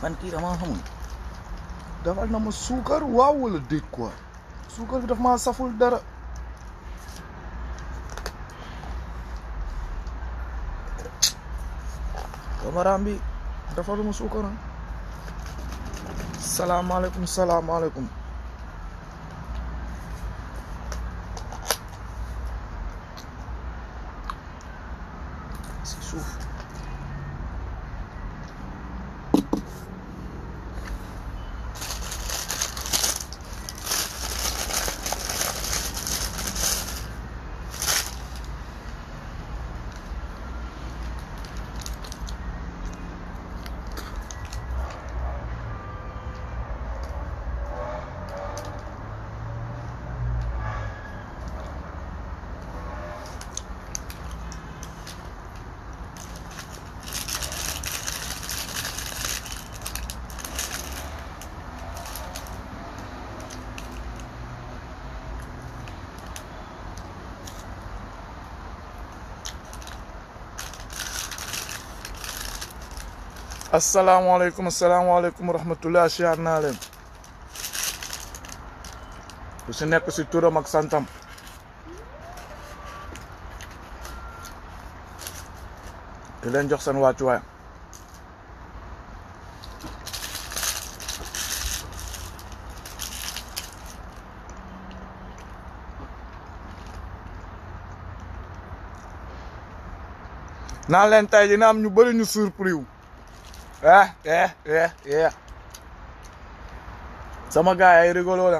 man kii damaa xamul dafal na ma suukar waaw wala déet quoi suukar bi daf maa saful dara camaraam bi dafal ma suukar ah salaamaaleykum salaamaaleykum si suuf asalaamaaleykum asalaamaaleykum wa rahmatulah siyaar naa leen ku si nekk si turam ak santam di leen jox seen wàccuwaay naa leen tey dina am ñu bëri ñu surpris wu eh eh eh eh sama gars ay rigolo la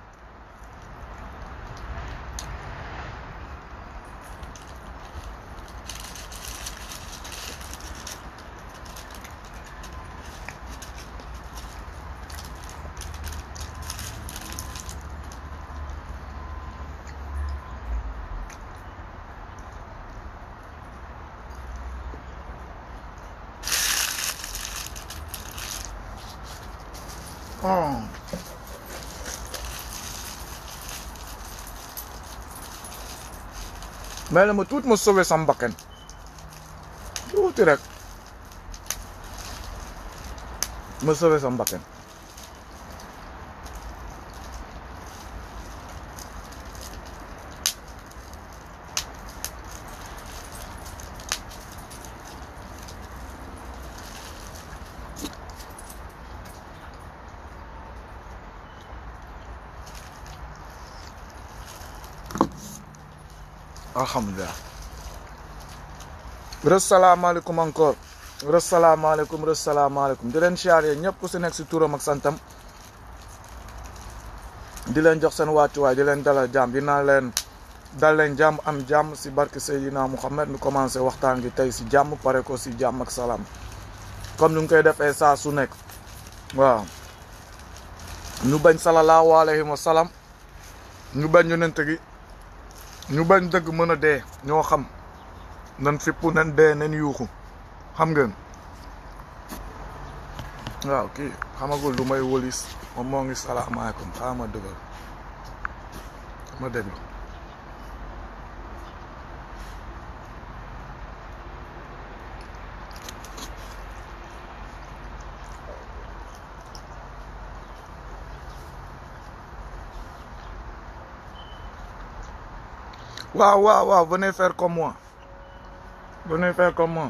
Oh. mais ma tuuti ma sauvé sama bakkan tuuti rek ma sauvé sama bakkan alhamdulilah resalaamaaleykum encore resalaamaaleykum resalaamaaleykum di leen siyaare ñëpp ku si nekk si turam ak santam di leen jox seen wàccuwaay di leen dalal jàmm dinaa leen dal leen jàmm am jàmm si barke Seydina Mouhamed nu commencé waxtaan gi tey si jàmm pare ko si jàmm ak salaam comme ni ñu koy defee saa su nekk waaw ñu bañ salallaahu alayhi wa salaam ñu bañ yonent gi ñu bañ dëgg mën a dee ñoo xam nan fippu nan dee nan yuuxu xam ngeen waaw kii xamagul lu may wëlis moom moo ngi salaamaaleykum xaaral ma dëggal ma déglu waaw waaw waaw venez faire comme moi venez faire comme moi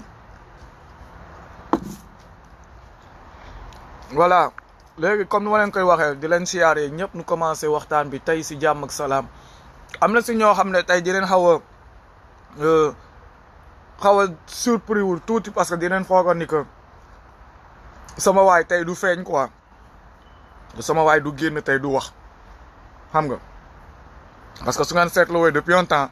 voilà léegi comme ni ma leen koy waxee di leen siyaaree ñëpp nu commencé waxtaan bi tey si jàmm ak salaam am na si ñoo xam ne tey di leen xaw a xaw a surpris wul tuuti parce que di leen foogoon ni que sama waay tey du feeñ quoi sama waay du génn tey du wax xam nga parce que su ngeen seetloo depuis un temps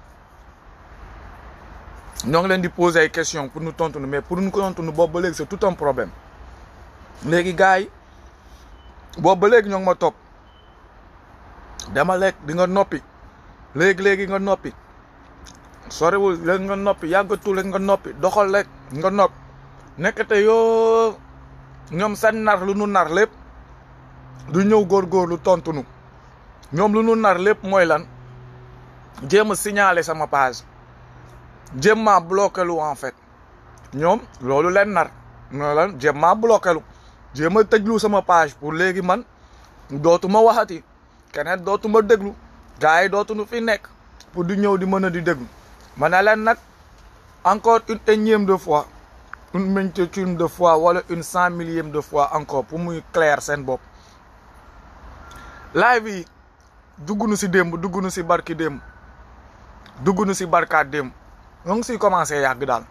ñoo ngi leen di poser ay questions pour ñu tontu mais pour ñu ko tontu boobu ba léegi c'est tout un problème léegi gars yi boobu ba léegi ñoo ngi ma topp dama lekk di nga noppi léegi léegi nga noppi soriwul léegi nga noppi yàggatul léegi nga noppi doxal lekk nga noppi nekkate yoo ñoom seen nar lu nu nar lépp du ñëw góorgóorlu tontu nu ñoom lu nu nar lépp mooy lan jéem a signaler sama page jéem maa bloqué lu en fait ñoom loolu leen nar mooy lan jéem maa bloqué lu jéem a tëjlu sama page pour léegi man dootuma waxati keneen dootuma déglu gars yi dootuñu fi nekk pour di ñëw di mën a di déglu ma ne leen nag encore une énième de fois une multitude de fois wala une cent millième de fois encore pour muy clair seen bopp live yi dugg nu si démb dugg nu si barki démb dugg nu si barkaat démb ñoo ngi siy commencé yàgg daal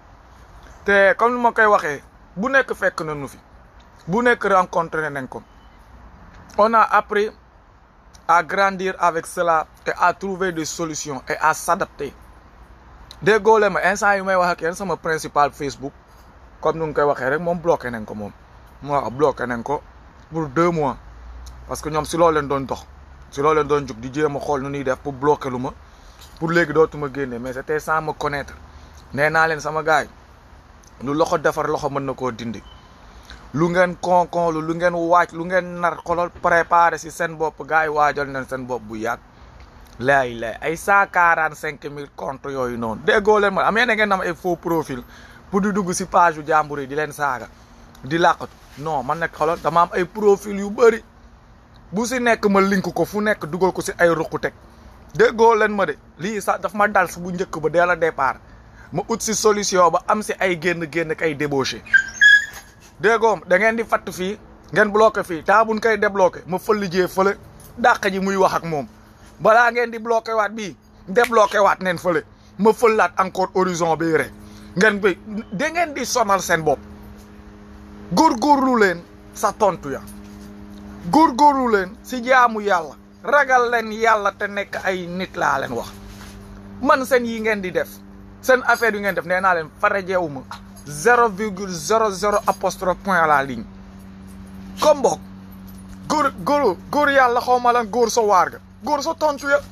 te comme ni ma koy waxee bu nekk fekk na nu fi bu nekk rencontré nañ ko on a appris à grandir avec cela et à trouver des solutions et à s'adapter déggoo leen ma instant yi may wax ak yéen sama principal Facebook comme nu ngi koy waxee rek moom bloqué nañ ko moom waaw bloqué nañ ko pour deux mois parce que ñoom si loolu leen doon dox si loolu leen doon jug di jéem a xool nu ñuy def pour bloquer lu ma pour léegi dootuma génne mais c'était sans me connaître nee naa leen sama gars yi lu loxo defar loxo mën na koo dindi lu ngeen konkon lu ngeen waaj lu ngeen nar xolol préparé si seen bopp gars yi waajal nañ seen bopp bu yàgg lay lay ay cent quarante cinq mille comptes yooyu noonu déggoo leen ma am yéen ngeen am ay faux profil pour di dugg si page yu jàmbur yi di leen saaga di làqatu non man nag xolol dama am ay profil yu bëri bu si nekk ma link ko fu nekk dugal ko si ay ruqu teg déggoo leen ma de lii sax daf ma dal si bu njëkk ba dès le départ ma ut si solution ba am si ay génn-génn kay débauché déggoom da ngeen di fatt fii ngeen bloqué fii taa buñ koy débloqué ma fëlli jee fële dàq ji muy wax ak moom balaa ngeen di bloqué waat bii débloqué waat neen fële ma fëllaat encore horizon bi rek ngeen bi da ngeen di sonal seen bopp góorgóorlu leen sa tontu ya góorgóorlu leen si jaamu yàlla ragal leen yàlla te nekk ay nit laa leen wax man seen yi ngeen di def seen affaire yu ngeen def nee naa leen farajeewu ma zéro virgule zéro zéro apostrophe point à la ligne comme boog góor góor góor yàlla xaw ma lan góor sa waar ga góor sa tontu ya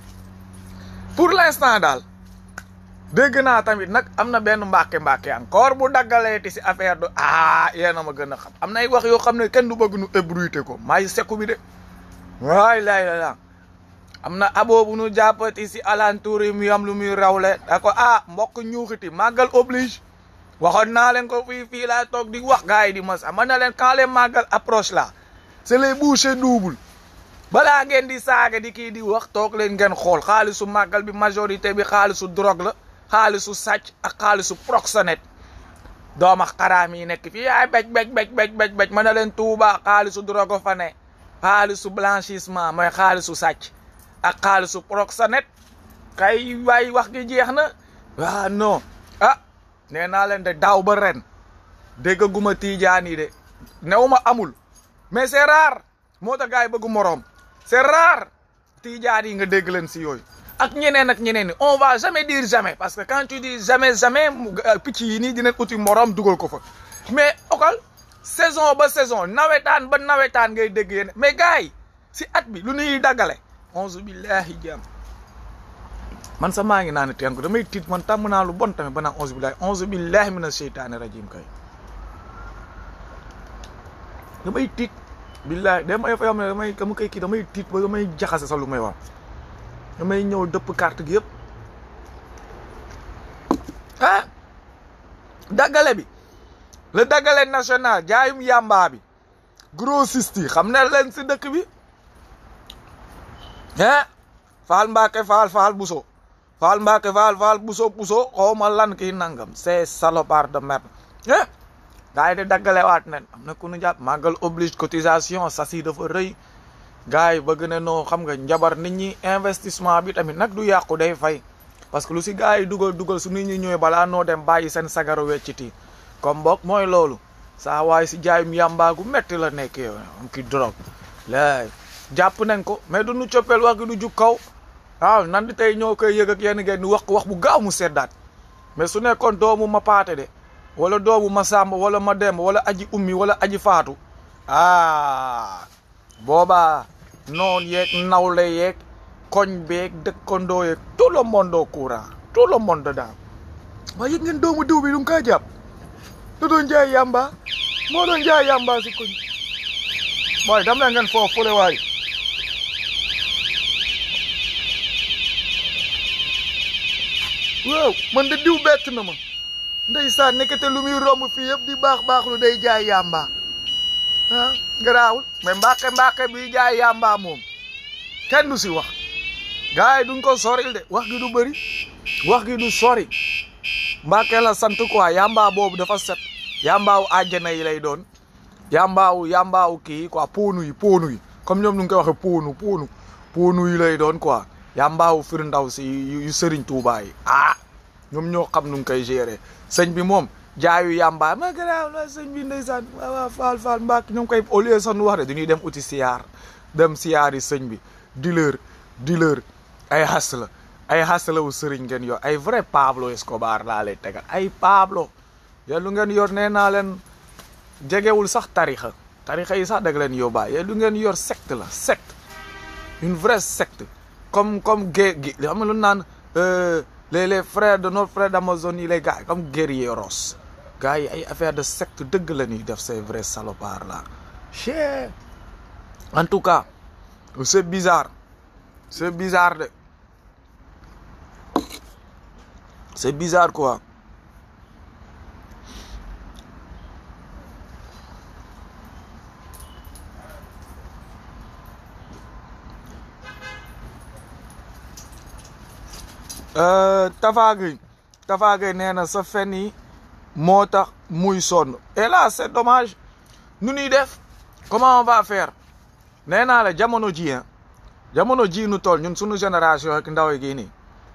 pour l'instant daal dégg naa tamit nag am na benn mbàkke mbàkke encore bu daggaleeti si affaire du ah yéen a ma gën a xam am na ay wax yoo xam ne kenn du bëgg nu ébruité ko maay sekku bi de waay laay la la am na abo bu nu jàppati si alentour yi mu am lu muy rawle da ko ah mbokk ñuuxiti màggal oblige waxoon naa leen ko fii fii laa toog di wax gars yi di mas man na leen quand les màggal approche là c'est les bouchées doubles balaa ngeen di saaga di kii di wax toog leen ngeen xool xaalisu màggal bi majorité bi xaalisu drogue la xaalisu sàcc ak xaalisu proxénète dooma xaraam yi nekk fii ay bej bej bej bej bej bej mën na leen tuuba xaalisu drogue fa ne xaalisu blanchissement mooy xaalisu sàcc ak xaalisu proxénète kay waay wax gi jeex na waaw non ah nee naa leen de daaw ba ren déggaguma tiijaan yi de newuma amul mais c'est rare moo tax gars yi bëggu moroom c'est rare tiijaan yi nga dégg leen si yooyu ak ñeneen ak ñeneen ni on va jamais dire jamais parce que quand tu dis jamais jamais picc yi nii dinañ uti moroom dugal ko fa mais okal saison ba saison nawetaan ba nawetaan ngay dégg yéen mais gars yi si at bi lu ñuy daggale onze billahi jam man sa maa ngi naan teen ko damay tiit man tàmm naa lu bon tamit ba naan onze billahi onze billahi mina sheytaani rajim kay damay tiit billahi damay fa xam ne damay dama koy kii damay tiit ba damay jaxase sa lu may wax damay ñëw dëpp carte gi yëpp ah daggale bi le daggale national jaayum yàmbaa bi grossiste yi xam ne leen si dëkk bi ah faal mbaake faal faal buso faal mbaake faal faal buso buso xawma lan kii nangam c'est salopard de merde eh gars yi de daggale waat nen am na ku nu jàpp màggal oblige cotisation sasi dafa rëy gars yi bëgg ne noo xam nga njabar nit ñi investissement bi tamit nag du yàqu day fay parce que lu si gars yi dugal dugal su nit ñi ñëwee balaa noo dem bàyyi seen sagaru wecciti comme boog mooy loolu saa waay si jaayum yàmbaagu metti la nekkee am ki drogue laay jàpp nañ ko mais du nu coppeel wax gi du jug kaw waaw nan di tey ñoo koy yëg ak yenn ngeen ni wax ko wax bu gaaw mu seddaat mais su nekkoon doomu ma paate de wala doomu ma sàmb wala ma demb wala aji ummi wala aji faatu ah boobaa noon yeeg nawle yeeg koñ beeg dëkkandoo yeeg tout le monde au courant tout le monde daal waaye yëg ngeen doomu diw bi du nga koy jàpp da doon jaay yàmba moo doon jaay yàmba si koñ mooy dam leen ngeen foofu fule waay waaw man de diw bett na ma ndeysaan nekkate lu muy romb fii yëpp di baax baax lu day jaay yàmba ah garaawul mais mbàkke mbàkke bi jaay yàmbaa moom kenn du si wax gars yi duñ ko soril de wax gi du bëri wax gi du sori mbàkke la sant quoi yàmbaa boobu dafa set yàmbaawu àjjana yi lay doon yàmbaawu yàmbaawu kii quoi poonu yi poonu yi comme ñoom nu ngi koy waxee poonu poonu poonu yi lay doon quoi yàmbaawu fir ndaw si yu sëriñ Tuubaa yi ah ñoom ñoo xam nu ngi koy gérer sëñ bi moom jaayu yàmbaa ma garaaw la sëñ bi ndeysaan waaw waaw faal faal mbàkk ñoom koy au lieu sax nu wax de dañuy dem uti siyaar dem siyaar yi sëñ bi dealer dealer ay xas la ay xas la wu sëriñ ngeen yor ay vrai Pablo Escobar laa lay tegal ay Pablo yéen lu ngeen yor nee naa leen jegewul sax tarixa tarixa yi sax dag leen yóbbaa yéen lu ngeen yor secte la secte une vraie secte comme comme gué gi xam nga lu naan les les frères de notre frère d'Amazonie les gars comme guerrieros gars yi ay affaire de secte dëgg la ñuy def ces vrais salopards là chee en tout cas c'est bizarre c'est bizarre de c'est bizarre quoi Tafa Gueye Tafa Gueye nee na sa fen yi moo tax muy sonn et là c'est dommage nu ñuy def comment on va faire nee naa la jamono ji jamono ji nu toll ñun suñu génération ak ndaw yi nii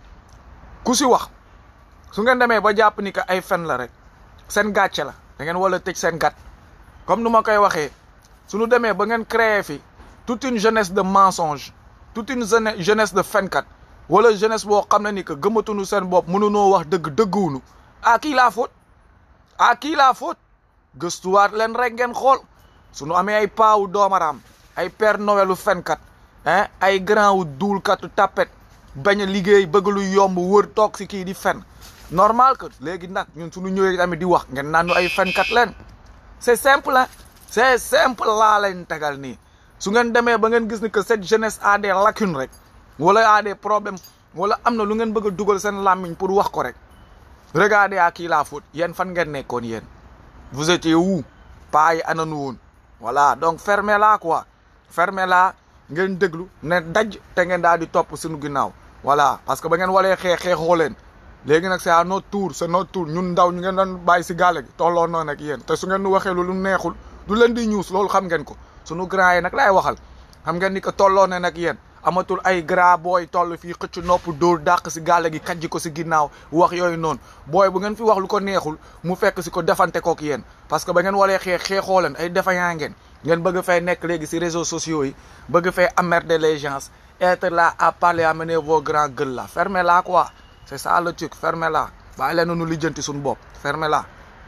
ku si wax su ngeen demee ba jàpp ni que ay fen la rek seen gàcce la da ngeen wala tëj seen gat comme nu ma koy waxee suñu demee ba ngeen créer fi toute une jeunesse de mensonge toute une jeunesse de fenkat wala jeunesse boo xam ne ni que gëmatuñu seen bopp mënunoo wax dëgg dëgguwunu à qui la faute à qui la faute gëstuwaat leen rek ngeen xool suñu amee ay paawu doomaraam ay père Noëlu fenkat hein ay grand wu duulkatu tapet bañ a liggéey bëgg lu yomb wër toog si kii di fen normal que léegi nag ñun suñu ñëwee tamit di wax ngeen naan ñu ay fenkat leen c'est simple hein c'est simple laa leen tegal nii su ngeen demee ba ngeen gis ni que cette jeunesse a des lacunes rek wala a des problèmes wala am na lu ngeen bëgg a dugal seen làmmiñ pour wax ko rek regardez à qui la faute yéen fan ngeen nekkoon yéen vous étiez où pas yi ananu woon voilà donc fermez-la quoi fermez-la ngeen déglu ne daj te ngeen daal di topp suñu ginnaaw voilà parce que ba ngeen walee xeex xeexoo leen léegi nag c'est à notre tour c'est notre tour ñun ndaw ñu ngeen doon bàyyi si gàlle gi tolloo noonu ak yéen te su ngeen nu waxee lu neexul du leen di ñuus loolu xam ngeen ko suñu grand yi nag laay waxal xam ngeen ni que tolloo ne nag yéen amatul ay gras booy toll fii xëcc nopp dóor dàq si gàlle gi kajji ko si ginnaaw wax yooyu noonu booy bu ngeen fi wax lu ko neexul mu fekk si ko defante kook yéen parce que ba ngeen walee xeex xeexoo leen ay défaillant ngeen ngeen bëgg fay nekk léegi si réseaux sociaux yi bëgg fay emmerder les gens être là à parler amener vos grands gueules là fermez-la quoi c'est ça le truc fermez-la bàyyi leen nu lijjanti suñu bopp fermez-la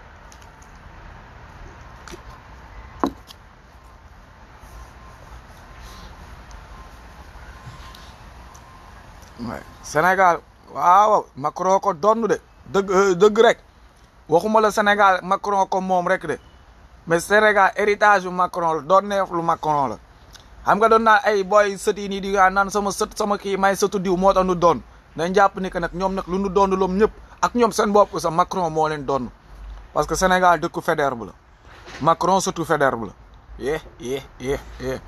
Sénégal waaw Macron ko donn de dëgg dëgg rek waxuma la Sénégal Macron ko moom rek de mais Sénégal héritage bu Macron la doon neef lu Macron la xam nga doon naa ay booy sët yi nii di naan sama sët sama kii may sëtu diw moo tax nu doon dañ jàpp ni que nag ñoom nag lu nu doon loom ñëpp ak ñoom seen bopp sax Macron moo leen doon parce que Sénégal dëkku Faidherbe la Macron sëtu Faidherbe la yee yee yee yee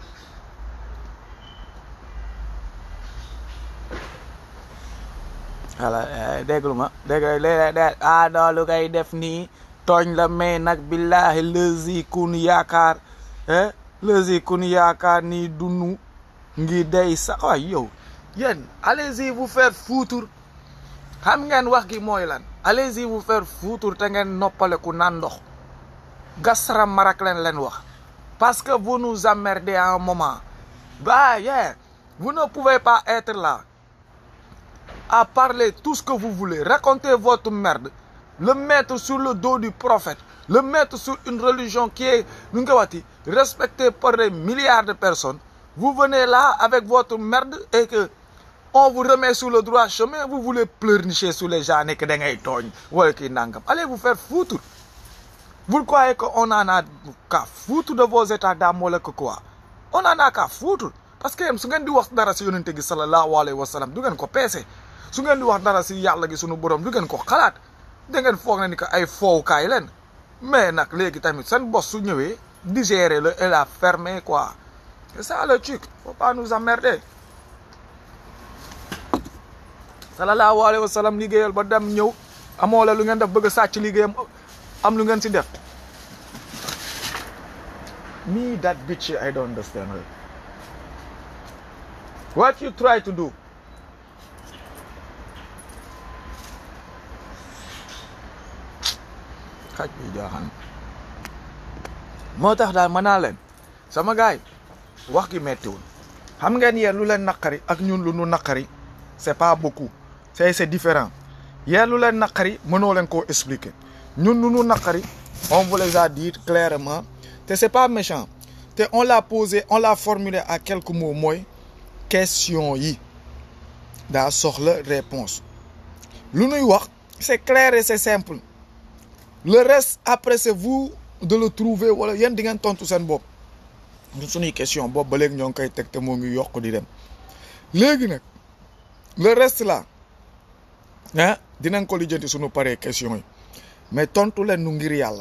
voilà déglu ma dégg léeg ah non lu koy def nii tooñ la mais nag billahi lësi kun yaakaar lësi kun yaakaar nii dunu ngi day sax waay yow yéen allez-y vous faire foutre xam ngeen wax gi mooy lan allez-y vous faire foutre te ngeen noppaleku naan ndox gasara marak leen leen wax parce que vous nous emmerdez à un moment bah yeah vous ne pouvez pas être là à parler tout ce que vous voulez, raconter votre merde, le mettre sur le dos du prophète, le mettre sur une religion qui est respectée par des milliards de personnes. Vous venez là avec votre merde et que on vous remet sur le droit chemin, vous voulez pleurnicher sur les gens et que Allez vous faire foutre. Vous croyez qu'on en a qu'à foutre de vos états d'âme ou que quoi On en a qu'à foutre. Parce que si vous wax dara si yonente gi sallallahu alayhi wa sallam du ngeen ko peese su ngeen di wax dara si yàlla gi sunu borom du ngeen ko xalaat da ngeen foog na ni que ay foowukaay leen mais nag léegi tamit seen bos su ñëwee digérer le et la fermer quoi c'est ça le truc faut pas nous emmerder sallallahu alayhi wa sallam liggéeyal ba dem ñëw amoo la lu ngeen def bëgg a sàcc liggéeyam am lu ngeen si def me that bitch I don't understand her what you try to do xaj bi jaaxaan moo tax daal mën naa leen sama gaay wax gi mettiwul xam ngeen yéen lu leen naqari ak ñun lu nu naqari c'est pas beaucoup c'est c'est différent yéen lu leen naqari mënoo leen koo expliquer ñun lu nu naqari on vous les a dit clairement te c'est pas méchant te on l'a posé on l'a formulé à quelques mots mooy question yi daa soxla réponse lu nuy wax c'est clair et c'est simple le reste après c'est vous de le trouver wala yéen di ngeen tontu seen bopp ñun suñuy question boobu ba léegi ñoo ngi koy teg te moo ngi yokk di dem léegi nag le reste là ah dinañ ko lijjanti suñu paree question yi mais tontu leen nu ngir yàlla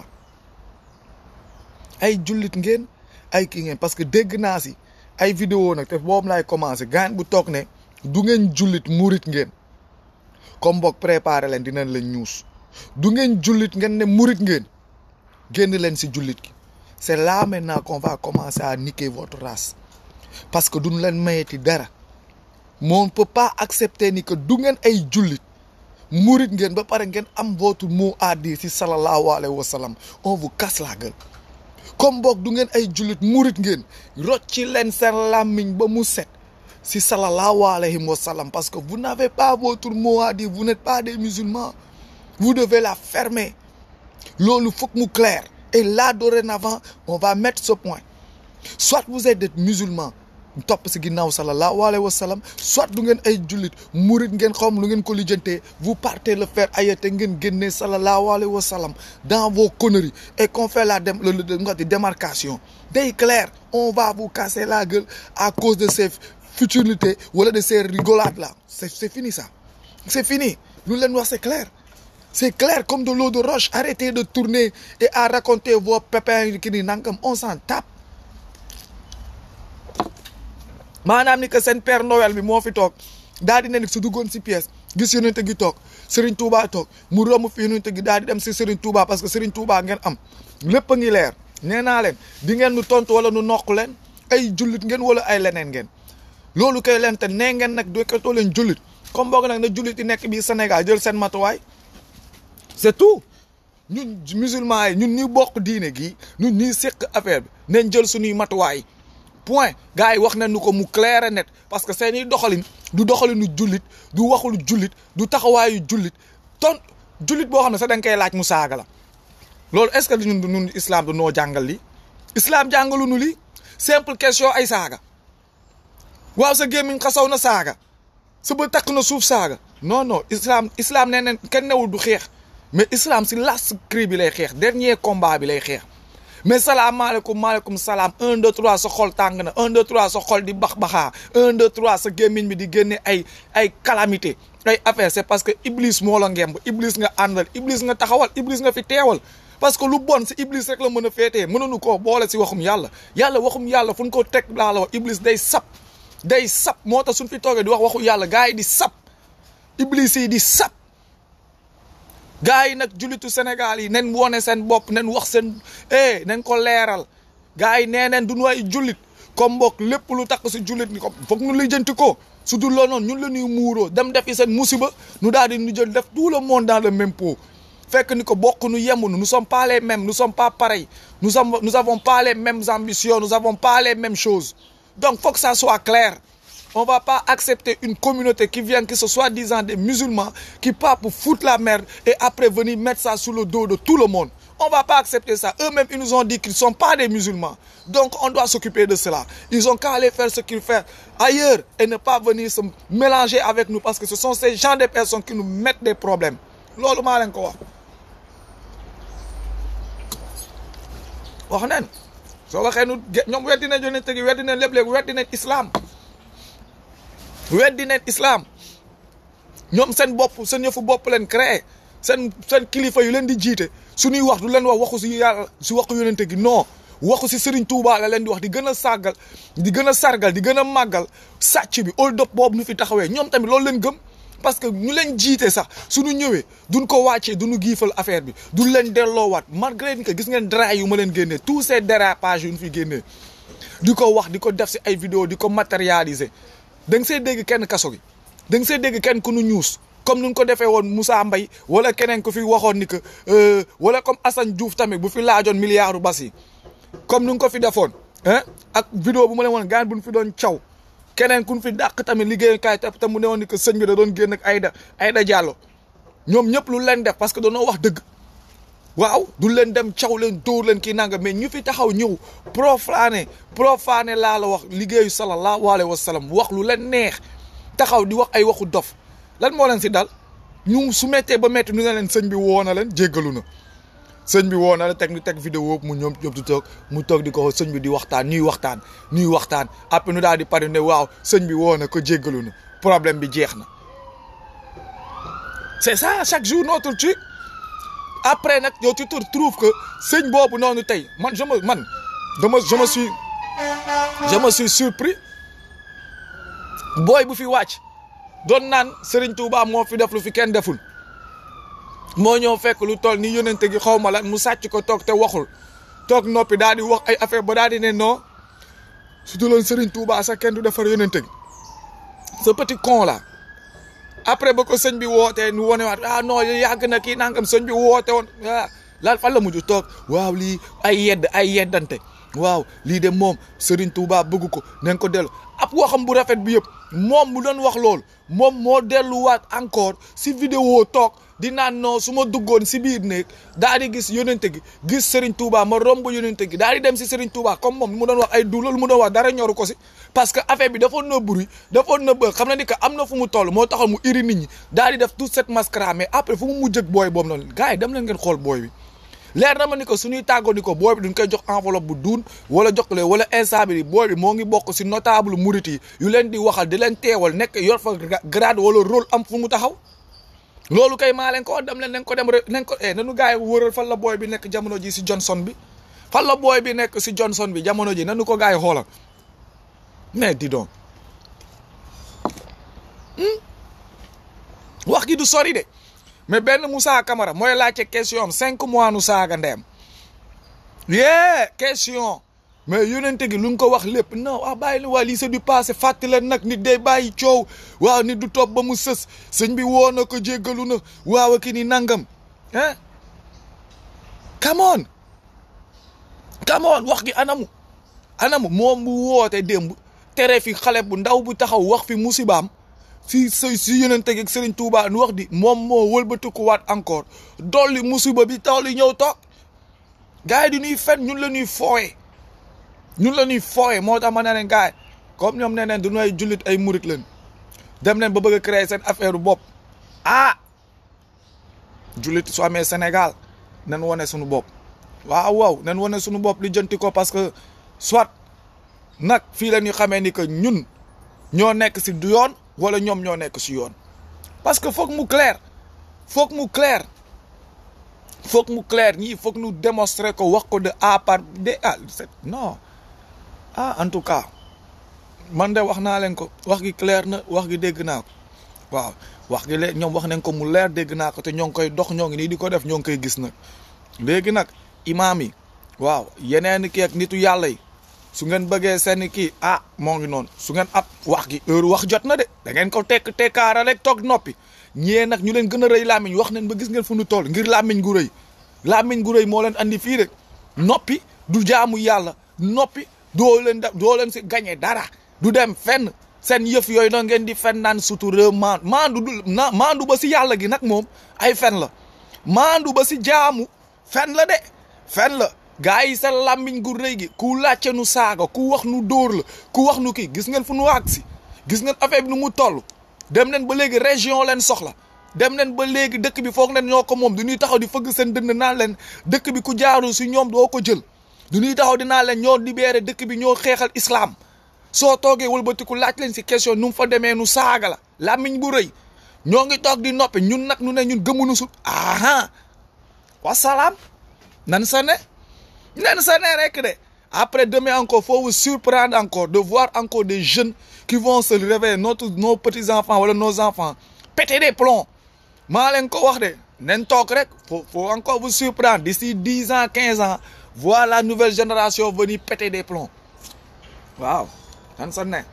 ay jullit ngeen ay kii ngeen parce que dégg naa si ay vidéo nag te boobu laay commencé gaan bu toog ne du ngeen jullit murit ngeen comme boog préparé leen dinañ leen ñuus du ngeen jullit ngeen ne murit ngeen génn leen si jullit gi c'est là maintenant qu'on va commencer à niquer votre race parce que duñ leen mayeti dara on ne peut pas accepter ni que du ngeen ay jullit murit ngeen ba pare ngeen am votre mot à dire si sallallahu alayhi wa sallam on vous casse la gueule comme boog du ngeen ay jullit murit ngeen rocci leen seen làmmiñ ba mu set si sallallahu alayhi wa sallam parce que vous n'avez pas votre mot à dire vous n'êtes pas des musulmans vous devez la fermer loolu faut que mu clair et là dorénavant on va mettre ce point soit vous êtes des musulmans topp si ginnaaw sallallahu alayhi wa sallam soit du ngeen ay jullit murit ngeen xawm lu ngeen ko lijjantee vous partez le faire ailleurs te ngeen génnee sallallahu alayhi wa sallam dans vos conneries et qu'on fait la dem le nga di démarcation day clair on va vous casser la gueule à cause de ces futilités wala de ces rigolades là c'est c'est fini ça c'est fini lu leen wax c'est clair c'est clair comme de l'eau de roche arrêtez de tourner et à raconter vos pépins ki ni nangam on s'en tape maanaam ni que seen père Noël bi moo fi toog daal di ne ni su duggoon si pièce gis yonente gi toog Serigne Touba toog mu romb fi yonente gi daal di dem si Serigne Touba parce que Serigne Touba ngeen am lépp a ngi leer nee naa leen di ngeen nu tontu wala nu noq leen ay jullit ngeen wala ay leneen ngeen loolu kay leen te nee ngeen nag doykatoo leen jullit comme boog nag na jullit yi nekk bii Sénégal jël seen matuwaay c'est tout ñun musulmans yi ñun ñuy bokk diine gi ñun ñuy séq affaire bi nañ jël suñuy matuwaay point gars yi wax nañu ko mu clair et net parce que seeni doxalin du doxalinu jullit du waxulu jullit du taxawaayu jullit ton jullit boo xam ne sax da nga koy laaj mu saaga la loolu est-ce que ñun ñun islam du noo jàngal li islam jàngaluñu li simple question ay saaga waaw sa gémmiñ xasaw na saaga sa ba takk na suuf saaga non non islam islam nee neen kenn newul du xeex mais islam si last cri bi lay xeex dernier combat bi lay xeex mais salaamaaleykum maaleykum salaam un deux trois sa xol tàng na un deux trois sa xol di bax baxaa un deux trois sa gémmiñ bi di génne ay ay calamité ay affaire c'est parce que iblis moo la ngemb iblis nga àndal iblis nga taxawal iblis nga fi teewal parce que lu bon si iblis rek la mën a féetee mënuñu koo boole si waxum yàlla yàlla waxum yàlla fu ñu ko teg laa la wax iblis day sap day sap moo tax suñ fi toogee di wax waxu yàlla gars yi di sap iblis yi di sap gars yi nag jullitu Sénégal yi nen wone seen bopp nen wax seen eh nen ko leeral gars yi nee neen du ñu ay jullit comme mbokk lépp lu takk si jullit ni ko foog ñu lijjanti ko su dul loolu noonu ñun la ñuy muuroo dem defi seen musiba nu daal di ñu jël def tout le monde dans le même pot fekk ni ko bokk nu yemunu nous sommes pas les mêmes nous sommes pas pareils nous sommes nous avons pas les mêmes ambitions nous avons pas les mêmes choses donc faut que ça soit clair on va pas accepter une communauté qui vient que ce soit disant des musulmans qui part pour foutre la merde et après venir mettre ça sous le dos de tout le monde on va pas accepter ça eux-mêmes ils nous ont dit qu'ils sont pas des musulmans donc on doit s'occuper de cela ils ont qu'à aller faire ce qu'ils font ailleurs et ne pas venir se mélanger avec nous parce que ce sont ces gens de personnes qui nous mettent des problèmes loolu maa leen ko wax wax nen soo waxee nu ñoom weddi nañ yonent gi weddi nañ lépp léegi weddi nañ islam weddi nañ islam ñoom seen bopp seen yëfu bopp leen créé seen seen kilifa yu leen di jiite suñuy wax du leen wax waxu si yàlla si waxu yonent gi non waxu si Serigne Touba la leen di wax di gën a sàggal di gën a sargal di gën a màggal sàcc bi hold up boobu nu fi taxawee ñoom tamit loolu leen gëm parce que ñu leen jiite sax suñu ñëwee duñ ko wàccee duñu giifal affaire bi duñ leen delloowaat malgré que gis ngeen dra yu ma leen génnee tous ces dérapages yu ñu fi génnee di ko wax di ko def si ay vidéo di ko matérialiser da nga see dégg kenn kaso gi da nga see dégg kenn ku nu ñuus comme nu ko defee woon Moussa Mbaye wala keneen ku fi waxoon ni que wala comme Assane Diouf tamit bu fi laajoon milliardu bas yi comme nu ko fi defoon ah ak vidéo bu ma leen woon gaan bu ñu fi doon caw keneen ku ñu fi dàq tamit liggéeyukaay te mu ne woon ni que sëñ bi da doon génn ak Aïda Aïda Diallo ñoom ñëpp lu leen def parce que dañoo wax dëgg waaw du leen dem caw leen dóor leen kii nanga mais ñu fi taxaw ñëw profané profané laa la wax liggéeyu sallallahu alayhi wa sallam wax lu leen neex taxaw di wax ay waxu dof lan moo leen si dal ñu su méttee ba métti ñu ne leen sëñ bi woo na leen jéggalu na sëñ bi woo na la teg ñu teg vidéo mu ñoom ñoom di toog mu toog di ko sëñ bi di waxtaan ñuy waxtaan ñuy waxtaan après nu daal di pare ne waaw sëñ bi woo na ko jéggalu na problème bi jeex na c'est ça chaque jour notre truc après nag yow tu te trouves que sëñ boobu noonu tey man je me man dama je me suis je me suis surpris booy bu fi wàcc doon naan Serigne Touba moo fi def lu fi kenn deful moo ñëw fekk lu toll ni yónente gi xaw ma lan mu sàcc ko toog te waxul toog noppi daal di wax ay affaire ba daal di ne non su duloon Serigne Touba sax kenn du defar yónente gi ce petit con là après ba ko sëñ bi wootee nu wane waat ah non yàgg na kii nangam sëñ bi woote woon ah laal fan la mujj toog waaw lii ay yedd ay yeddante waaw lii de moom Serigne Touba bëgg ko nañ ko dellu ab waxam bu rafet bi yëpp moom mu doon wax loolu moom moo delluwaat encore si vidéo toog di naan non su ma duggoon si biir néeg daal di gis yónente gi gis Serigne Touba ma romb yónente gi daal di dem si Serigne Touba comme moom mu doon wax ay du loolu mu doon wax dara ñoru ko si parce que affaire bi dafa nëbb bruit dafa nëbb xam na ni que am na fu mu toll moo taxal mu iri nit ñi daal di def toute cette mascarade mais après fu mu mujj ak booy boobu noonu gars yi dem leen ngeen xool booy bi leer na ma ni ko suñuy tàggoo ni ko booy bi duñ koy jox enveloppe bu duun wala jox leen wala instant bi booy bi moo ngi bokk si notable murit yi yu leen di waxal di leen teewal nekk yor fa grade wala rôle am fu mu taxaw loolu kay maa leen ko dem leen nañ ko dem nañ ko eh nanu gars yi wëral fan la booy bi nekk jamono ji si Johnson bi fan la booy bi nekk si Johnson bi jamono ji nanu ko gars yi xoolal mais dis donc wax gi du sori de mais benn Moussa Camara mooy laajte question am cinq mois nu saaga ndeyam yee question mais yonente gi lu nga ko wax lépp non ah bàyyi la waa lii c'est du passé fàttali leen nag nit day bàyyi coow waaw nit du topp ba mu sës sëñ bi woo na ko jéggalu na waaw ki ni nangam ah come on come on wax gi anamu anamu moom bu woote démb tere fi xale bu ndaw bu taxaw wax fi musibaam si si si yonente gi ak Serigne Touba nu wax di moom moo wëlbatikuwaat encore dolli musiba bi taw li ñëw toog gars yi di ñuy fen ñun la ñuy fooye ñun la ñuy fooye moo tax ma ne leen gars yi comme ñoom nee neen du ay jullit ay murit leen dem leen ba bëgg a créer seen affaire bopp ah jullit su amee Sénégal nan wane suñu bopp waaw waaw nan wane suñu bopp li jënti ko parce que soit nag fii la ñuy xamee ni que ñun ñoo nekk si du yoon wala ñoom ñoo nekk si yoon parce que foog mu clair foog mu clair foog mu clair ñii foog ñu démontrer ko wax ko de A par de ah non ah en tout cas man de wax naa leen ko wax gi clair na wax gi dégg naa ko waaw wax gi léegi ñoom wax nañ ko mu leer dégg naa ko te ñoo ngi koy dox ñoo ngi nii di ko def ñoo ngi koy gis nag léegi nag imaam yi waaw yeneen kii ak nitu yàlla yi su ngeen bëggee seen kii ah moo ngi noonu su ngeen ab wax gi heure wax jot na de da ngeen ko tekk tekkaara rek toog noppi ñee nag ñu leen gën a rëy làmmiñ wax nañ ba gis ngeen fu nu toll ngir làmmiñ gu rëy làmmiñ gu rëy moo leen andi fii rek noppi du jaamu yàlla noppi doo leen da doo leen si gañe dara du dem fenn seen yëf yooyu noonu ngeen di fen naan sutura maan maandu du na maandu ba si yàlla gi nag moom ay fen la maandu ba si jaamu fen la de fen la gaa yi sa làmmiñ gu rëy gi ku làcce nu saaga ku wax nu dóor la ku wax nu kii gis ngeen fu nu àgg si gis ngeen affaire bi nu mu toll dem leen ba léegi région leen soxla dem leen ba léegi dëkk bi foog leen ñoo ko moom du ñuy taxaw di fëgg seen dënd naan leen dëkk bi ku jaaru si ñoom doo ko jël du ñuy taxaw di naan leen ñoo libéré dëkk bi ñoo xeexal islam soo toogee wëlbatiku laaj leen si question nu mu fa demee nu saaga la làmmiñ bu rëy ñoo ngi toog di noppi ñun nag nu ne ñun gëmunu sut aha wasalaam nan sa ne nen sa ne rek de après demain encore faut vous surprendre encore de voir encore des jeunes qui vont se réveiller notre nos petits enfants wala nos enfants péter des plombs maa leen ko wax de nen toog rek faut faut encore vous surprendre d'ici dix ans quinze ans voir la nouvelle génération venir péter des plombs waaw dan sa ne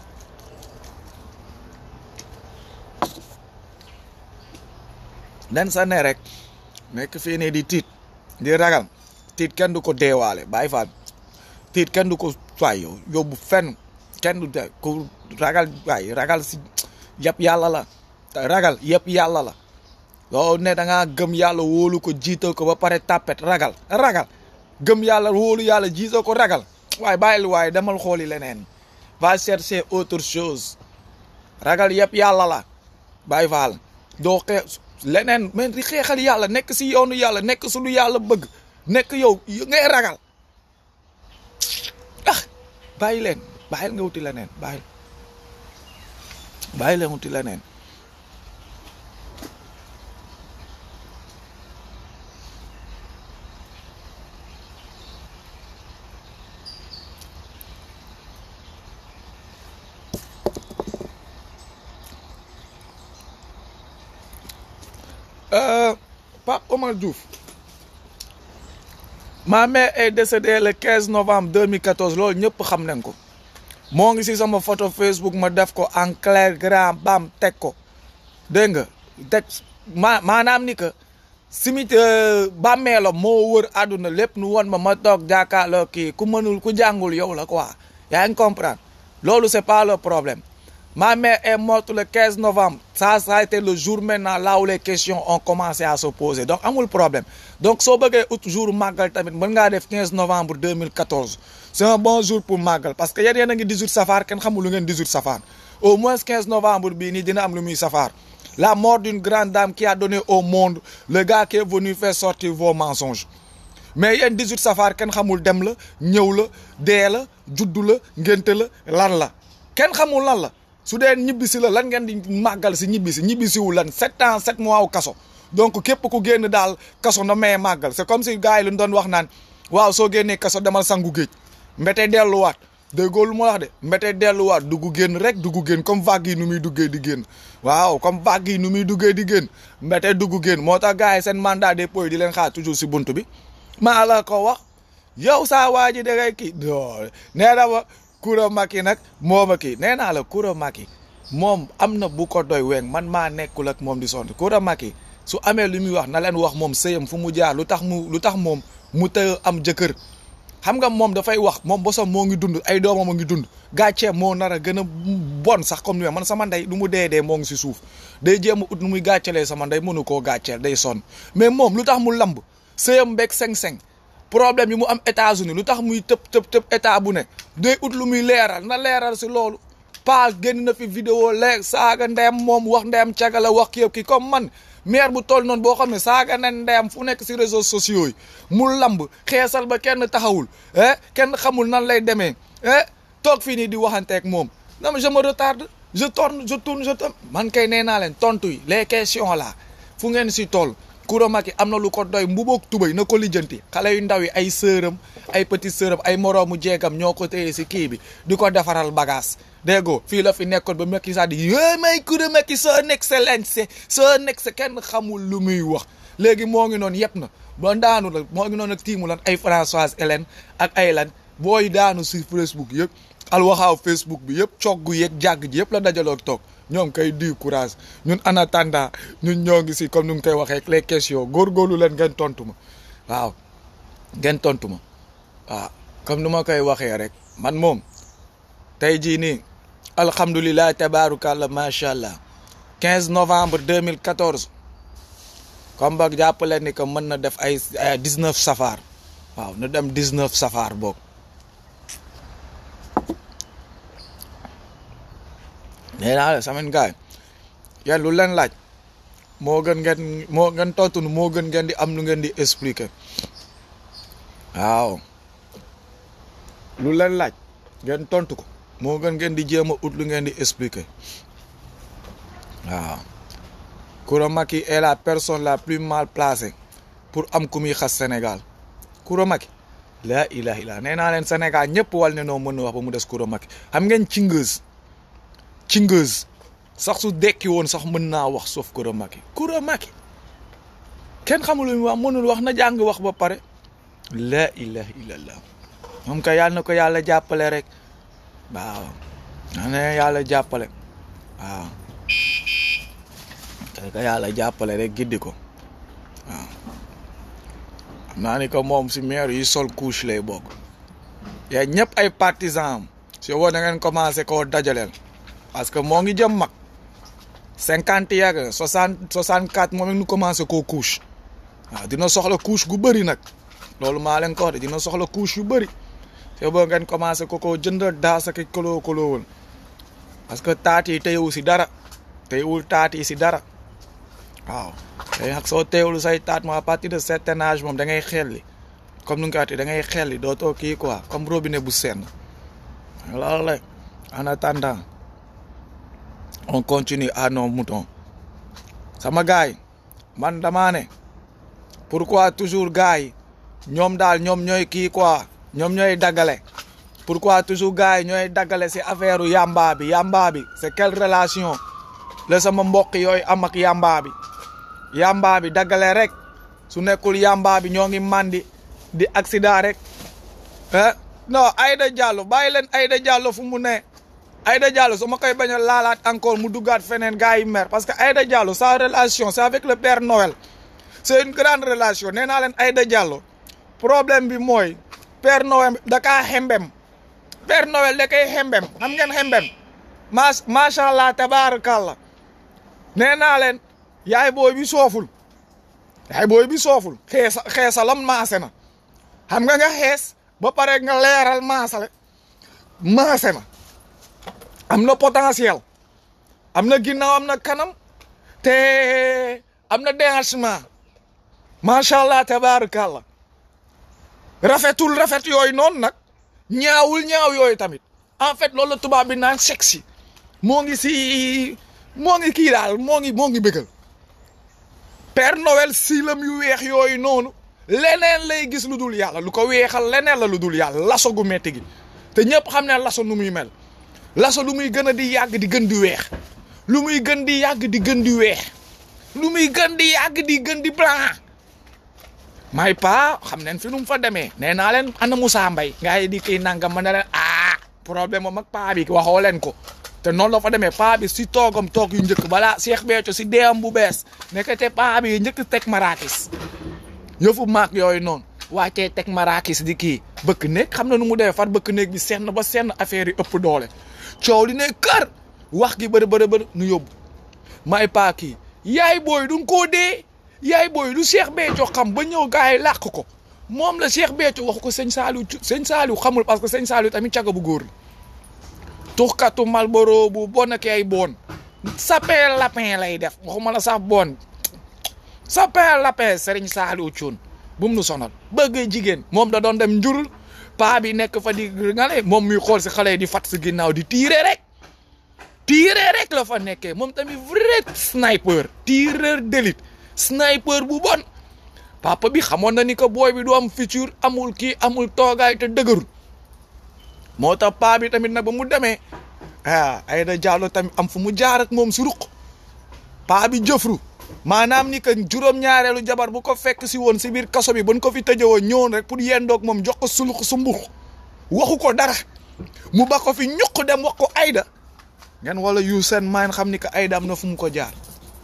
dan sa ne rek nekk fii nii di tiit di ragal tiit kenn du ko deewaale bàyyi faat tiit kenn du ko waay yow yóbbu fenn kenn du de ku ragal waay ragal si yëpp yàlla la ragal yëpp yàlla la yow ne da ngaa gëm yàlla wóolu ko jiital ko ba pare tàppet ragal ragal gëm yàlla wóolu yàlla jiital ko ragal waaye bàyyil waaye demal xooli leneen va chercher autre chose ragal yëpp yàlla la bàyyi faal doo xeex leneen mais di xeexal yàlla nekk si yoonu yàlla nekk su lu yàlla bëgg nekk yow ngay ragal ah bàyyi leen bàyyil nga wuti leneen bàyyil bàyyi leen wuti leneen Pape Omar Diouf ma mère est décédée le 15 novembre 2014 loolu ñëpp xam nañ ko moo ngi si sama photo Facebook ma def ko en clair grand bam teg ko dégg nga teg ma maanaam ni que simit bàmmeelam moo wër àdduna lépp nu won ma ma toog jàkkaarloo kii ku mënul ku jàngul yow la quoi yaa ngi comprendre loolu c'est pas le problème Ma mère est morte le 15 novembre. Ça, ça a été le jour maintenant là où les questions ont commencé à se poser. Donc, amul problème. Donc, si vous avez un jour Magal, vous pouvez 15 novembre 2014. C'est un bon jour pour Magal. Parce qu'il y a des 18 safar, qui ne 18 safar. Au moins 15 novembre, il y a un safar. La mort d'une grande dame qui a donné au monde le gars qui est venu faire sortir vos mensonges. mais yéen 18 safar kenn xamul dem la ñëw la dee la juddu la ngénte la lan la kenn xamul lan la su dee ñibbisi la lan ngeen di màggal si ñibbisi ñibbisiwul lan sept ans sept mois wu kaso donc képp ku génn daal kaso na may màggal c'est comme si gars yi lu doon wax naan waaw soo génnee kaso demal sangu géej mbete delluwaat déggoo lu ma wax de mbete delluwaat dugg génn rek dugg génn comme vague yi nu muy duggee di génn waaw comme vague yi nu muy duggee di génn mbete dugg génn moo tax gars yi seen mandat dépôt di leen xaar toujours si bunt bi maa la ko wax yow saa waa ji da ngay kii nee na ma Koura Macky nag moo ma kii nee naa la Koura Macky moom am na bu ko doy weng man maa nekkul ak moom di sonn Koura Macky su amee lu muy wax na leen wax moom sëyam fu mu jaar lu tax mu lu tax moom mu të am jëkkër xam nga moom dafay wax moom bosom moo ngi dund ay doomam a ngi dund gàccee moo nar a gën a bon sax comme ni man sama ndey lu mu dee dee moo ngi si suuf day jéem a ut nu muy gàccelee sama ndey mënu koo gàcceel day sonn mais moom lu tax mu lamb sëyam mbéeg seng-seng problème yi mu am États-Unis lu tax muy tëb tëb tëb état bu ne day ut lu muy leeral na leeral si loolu pas génn na fi vidéo leeg saaga ndeyam moom wax ndeyam cagala wax kii kii comme man maire bu toll noonu boo xam ne saaga na ndeyam fu nekk si réseaux sociaux yi mu lamb xeesal ba kenn taxawul eh kenn xamul nan lay demee eh toog fii nii di waxanteeg moom non je me retarde je tourne je tourne je tourne man kay nee naa leen tontu yi les questions là fu ngeen si toll Koura Macky am na lu ko doy mbuboog tubay na ko lijjanti xale yu ndaw yi ay sëram ay petit sëram ay moroomu jeegam ñoo ko téye si kii bi di ko defaral bagage déggoo fii la fi nekkoon ba Macky Sall di yé may Koura Macky son excellence son ex kenn xamul lu muy wax léegi moo ngi noonu yëpp na ba daanu la moo ngi noonu ak tiimu lan ay Françoise Hélène ak ay lan booy daanu si Facebook yëpp alwaxaaw Facebook bi yëpp coggu yeeg jàgg ji yëpp la dajaloo toog ñoom kay di courage ñun en attendant ñun ñoo ngi si comme ni nga koy waxee les questions góorgóorlu leen ngeen tontu ma waaw ngeen tontu ma waaw comme nu ma koy waxee rek man moom tey jii nii alhamdulilah tabaarukallah macha allah 15 novembre 2014 comme boog jàppale ni que mën na def ay 19 safar waaw na dem 19 safar boog. nee naa la samañ gaay yéen lu leen laaj moo gën ngeen moo ngeen tontu moo gën ngeen di am lu ngeen di expliquer waaw lu leen laaj ngeen tontu ko moo gën ngeen di jéem a ut lu ngeen di expliquer waaw Koura Macky est la personne la plus mal placée pour am ku muy xas Sénégal Koura Macky laa ilaha illa nee naa leen Sénégal ñëpp wal ne noo mën a wax ba mu des Coura Macky xam ngeen cingeuse cingeuse sax su dekki woon sax mën naa wax sauf Coura Macky Coura Macky kenn xamul lu mu wax mënul wax na jàng wax ba pare laa ilaha illallah moom ka yàlla na ko yàlla jàppale rek waaw na ne yàlla jàppale waaw kay ka yàlla jàppale rek giddi ko waaw xam naa ni que moom si maire yi sol couche lay bokk yaa ñëpp ay partisans am si woo na ngeen commencé koo dajaleel parce que moo ngi jëm mag cinquante yàgg soixante soixante quatre moom it nu commencé koo couche waaw dina soxla couche gu bëri nag loolu maa leen ko wax de dina soxla couche yu bëri te boo ngeen commencé ko koo jënd daas ak koloo koloowul parce que taat yi teyewu si dara teyewul taat yi si dara waaw tey nag soo teewul say taat moom à partir de certain âge moom da ngay xelli comme nu nga ko waxee da ngay xelli dootoo kii quoi comme robinet bu senn loolu la en attendant on continue à nos moutons sama gars yi man damaa ne pourquoi toujours gars yi ñoom daal ñoom ñooy kii quoi ñoom ñooy daggale pourquoi toujours gars yi ñooy daggale si affaire u yamba bi yamba bi c'est quelle relation la sama mbokk yooyu am ak yamba bi yamba bi daggale rek su nekkul yamba bi ñoo ngi mandi di accident rek ah non Aïda Diallo bàyyi leen Aïda Diallo fu mu ne Aïda Diallo su ma koy bañ a laalaat encore mu duggaat feneen gars yi mer parce que Aïda Diallo sa relation c'est avec le Père Noël c'est une grande relation nee naa leen Aïda Diallo problème bi mooy Père Noël da kaa xembem Père Noël da koy xembem xam ngeen xembem ma macha allah tabarakallah nee naa leen yaay booy bi sooful yaay booy bi sooful xeesa xeesalam maase na xam nga nga xees ba pare nga leeral maasale maase na am na potentiel am na ginnaaw am na kanam te am na déhanchement macha allah tabarakallah rafetul rafet yooyu noonu nag ñaawul ñaaw yooyu tamit en fait loolu la tubaab bi naan sexy moo ngi si moo ngi kii daal moo ngi moo ngi bëggal Père Noël siilam yu weex yooyu noonu leneen lay gis lu dul yàlla lu ko weexal leneen la lu dul yàlla laso gu metti gi te ñëpp xam ne laso nu muy mel laso lu muy gën a di yàgg di gën di weex lu muy gën di yàgg di gën di weex lu muy gën di yàgg di gën di blanc may pa xam neen fi nu mu fa demee nee naa leen ana Moussa Mbaye ngaa yi di kii nangam ma ne leen ah problème moom ak paa bi waxoo leen ko te noonu la fa demee paa bi si toogam toog yu njëkk balaa Cheikh Béthio si deewam bu bees nekkate paa bi njëkk teg marakis yëfu maak yooyu noonu wàccee teg marakis di kii bëkk néeg xam na nu mu demee far bëkk néeg bi senn ba senn affaire yi ëpp doole coow li ne kër wax gi bëri bëri bëri nu yóbbu may paa kii yaay booy du koo dee yaay booy lu Cheikh Béthio xam ba ñëw gars yi làq ko moom la Cheikh Béthio wax ko sëñ Saliou sëñ Saliou xamul parce que sëñ Saliou tamit caga bu góor la tuxkatu Malboro bu bon ak ay bon sapin lapin lay def waxuma la sax bon sapin lapin Serigne Saliou Thioune bu mu nu sonal bëgg jigéen moom da doon dem njurul paa bi nekk fa di nga ne moom muy xool si xale yi di fat si ginnaaw di tiire rek tiire rek la fa nekkee moom tamit vrai sniper tireur d'élite sniper bu bon papa bi xamoon na ni que booy bi du am futur amul kii amul toogaay te dëgërul moo tax paa bi tamit nag ba mu demee ah Aïda Diallo tamit am fu mu jaar ak moom si ruq paa bi jëfru maanaam ni que juróom-ñaareelu jabar bu ko fekk si woon si biir kaso bi ban ko fi tëjëwoon ñëwoon rek pour yendoog moom jox ko sulux su mbux waxu ko dara mu ba ko fi ñuq dem wax ko Aïda ngeen wala yu seen maan xam ni que Aïda am na fu mu ko jaar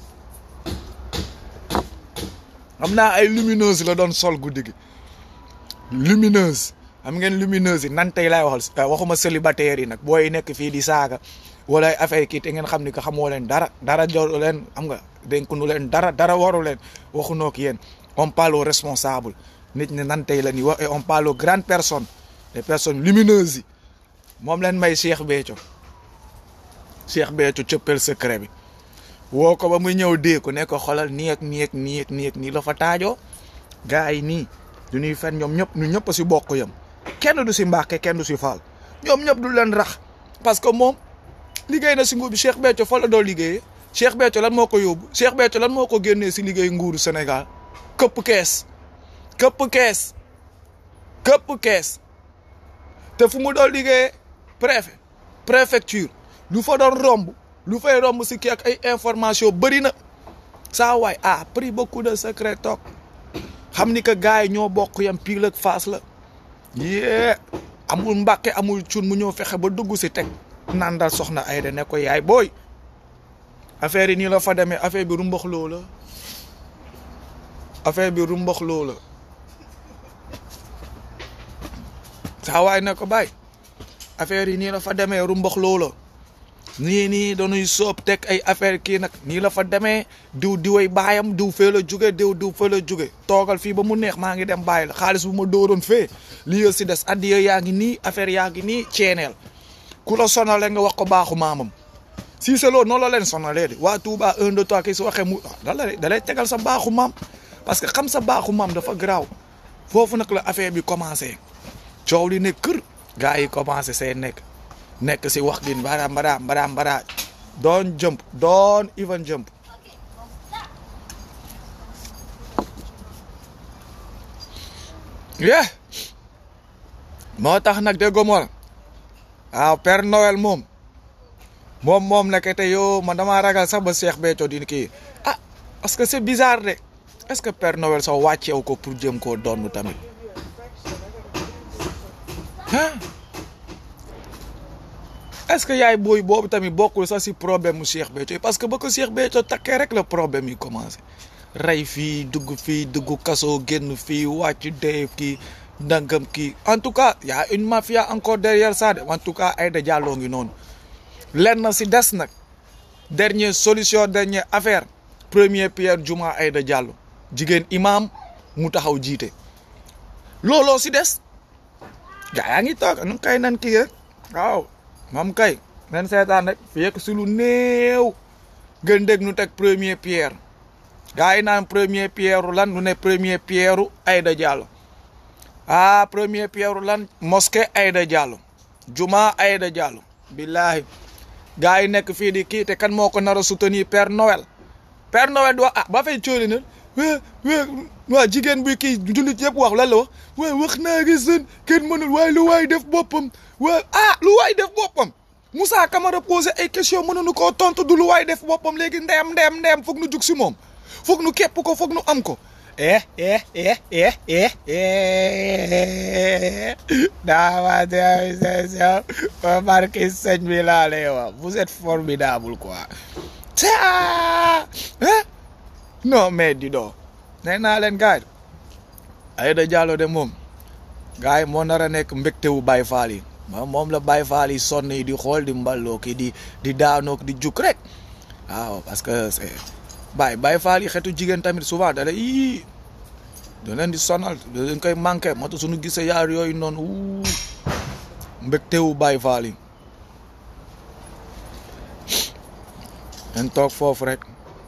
xam naa ay lumineuse la doon sol guddi gi lumineuse xam ngeen lumineuse yi nan tey laay waxal waxuma célibataire yi nag booy nekk fii di saaga wala ay affaire kii te ngeen xam ni que xamoo leen dara dara joru leen xam nga dénkunu leen dara dara waru leen waxunoo ak yéen on parle aux responsables nit ñi nan tey la ñuy wax et on parle aux grandes personnes les personnes lumineuses yi moom leen may Cheikh Béthio Cheikh Béthio cëppel secret bi woo ko ba muy ñëw dee ko ne ko xolal nii ak nii ak nii ak nii ak nii la fa taajoo gars yi nii du ñuy fen ñoom ñëpp ñu ñëpp si bokk yam kenn du si mbàkke kenn du si faal ñoom ñëpp du leen rax parce que moom liggéey na si nguur bi Cheikh Béthio fa la doo liggéeyee Cheikh Béthio lan moo ko yóbbu Cheikh Béthio lan moo ko génnee si liggéey nguuru Sénégal këpp kees këpp kees këpp kees te fu mu doon liggéeyee préfet préfecture lu fa doon romb lu fay romb si kii ak ay information bëri na saa waay ah pris beaucoup de secret toog xam ni que gars yi ñoo bokk yam pile ak face la yee amul mbàkke amul cun mu ñëw fexe ba dugg si teg naan daal soxna Aida ne ko yaay booy affaire yi nii la fa demee affaire bi rumbax loo la affaire bi rumbax loo la saa waay ne ko bàyyi affaire yi nii la fa demee rumbax loo la nii nii dañuy soob teg ay affaire kii nag nii la fa demee diw diway baayam diw fee la jóge diw diw fee la jóge toogal fii ba mu neex maa ngi dem bàyyi la xaalis bu ma dóoroon fee lii si des addiya yaa ngi nii affaire yaa ngi nii ceeneel ku la sonale nga wax ko baaxu maamam si c'est loolu noonu la leen sonalee de waa Touba un deux trois kii su waxee mu da lay da lay tegal sa baaxu maam parce que xam sa baaxu maam dafa garaaw foofu nag la affaire bi commencé coow li ne kër gars yi commencé see nekk nekk si wax gi mbara mbara mbara mbara doon jump doon even jump yeah moo tax nag déggoo ma waaw Père Noël moom moom moom nekkete yow man damaa ragal sax ba Cheikh Béthio di kii ah parce que c'est bizarre de est-ce que Père Noël sax wàcceew ko pour jëm koo doon tamit ah est-ce que yaay booy boobu tamit bokkul sax si problème mu Cheikh Béthio parce que ba ko Cheikh Béthio takkee rek la problème yi commencé rey fii dugg fii dugg kaso génn fii wàcc dee kii ndangam kii en tout cas y a une mafia encore derrière ça de en tout cas Aïda Diallo ngi noonu lenn si des nag dernière solution dernière affaire premier pierre juma Aïda Diallo jigéen imam mu taxaw jiite looloo si des gaa yaa ngi toog nu kay nan kii rek waaw moom kay nen seetaan rek fi yekk si lu néew gën dégg nu teg premier pierre gaa yi naan premier pierre lan nu ne premier pierre Aïda Diallo ah premier pierre lan mosquée Aïda Diallo juma Aïda Diallo billahi gaa yi nekk fii di kii te kan moo ko nar a soutenir Père Noël Père Noël di wax ah ba fay cooli na waa waa waa jigéen bi kii jullit yëpp wax lan la wax waa wax naa reason kenn mënul waaye lu waay def boppam waa ah lu waay def boppam Moussa Camara posé ay question mënuñu koo tontu du lu waay def boppam léegi ndeem ndeem ndeem foog nu jug si moom foog nu képp ko foog nu am ko eh eh eh eh eh eh daa ma marqué sëñ bi laa lay wax vous êtes formidable quoi ah non mais di doo nee naa leen gars yi Aïda Diallo de moom gars yi moo nar a nekk mbégte wu Baye Fall yi moom la Baye Fall yi sonn yi di xool di mballoo ki di di daanook di juk rek waaw parce que c'est Baye Baye Fall yi xetu jigéen tamit souvent da lay ii da leen di sonal da leen koy manqué moo tax suñu gisee yaar yooyu noonu wuu mbégte wu Baye Fall yi leen toog foofu rek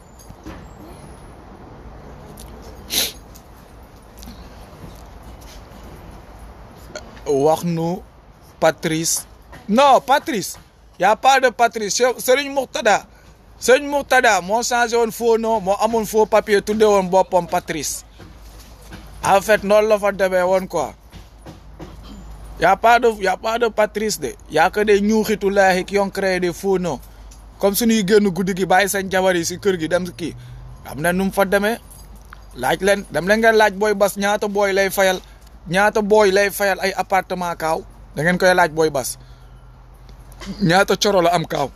wax nu Patrice non Patrice y a pas de Patrice Serigne Mourtada Serigne Mourtada moo changé woon faux nom moo amoon faux papier tudde woon boppam Patrice en fait noonu la fa demee woon quoi y a pas de y a pas de Patrice de y a que des ñuuxitu laahi qui ont créé des faux noms comme suñuy génn guddi gi bàyyi seen jabar yi si kër gi dem kii xam ne nu mu fa demee laaj leen dem leen ngeen laaj booy bas ñaata booy lay fayal ñaata booy lay fayal ay appartement kaaw da ngeen koy laaj booy bas ñaata coro la am kaaw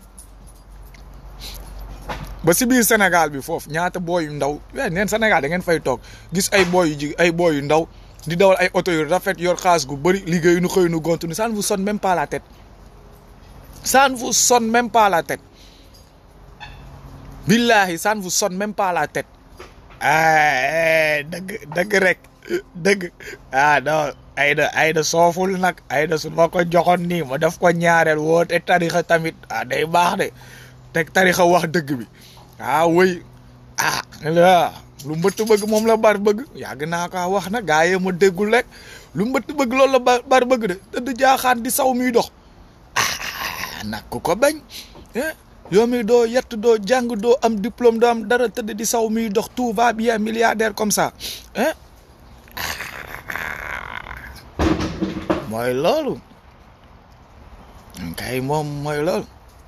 ba si biir Sénégal bi foofu ñaata booy yu ndaw we neen Sénégal da ngeen fay toog gis ay booy yu ji ay booy yu ndaw di dawal ay oto yu rafet yor xaas gu bëri liggéeyu nu xëy nu gontu ni ça ne vous sonne même pas la tête ça ne vous sonne même pas la tête billahi ça ne vous sonne même pas la tête ah dëgg dëgg rek dëgg ah non Aïda Aïda sooful nag Aïda su ma ko joxoon nii ma def ko ñaareel woote tarixa tamit ah day baax de teg tarixa wax dëgg bi ah wëy ah la lu mbëtt bëgg moom la bar bëgg yàgg naa ko wax na gaa yee ma déggul rek lu mbëtt bëgg loolu la bar bëgg de tëdd jaaxaan di saw muy dox ah nag ku ko bañ yow mi doo yett doo jàng doo am diplôme doo am dara tëdd di saw muy dox tout va bien milliardaire comme ça hein mooy loolu kay moom mooy loolu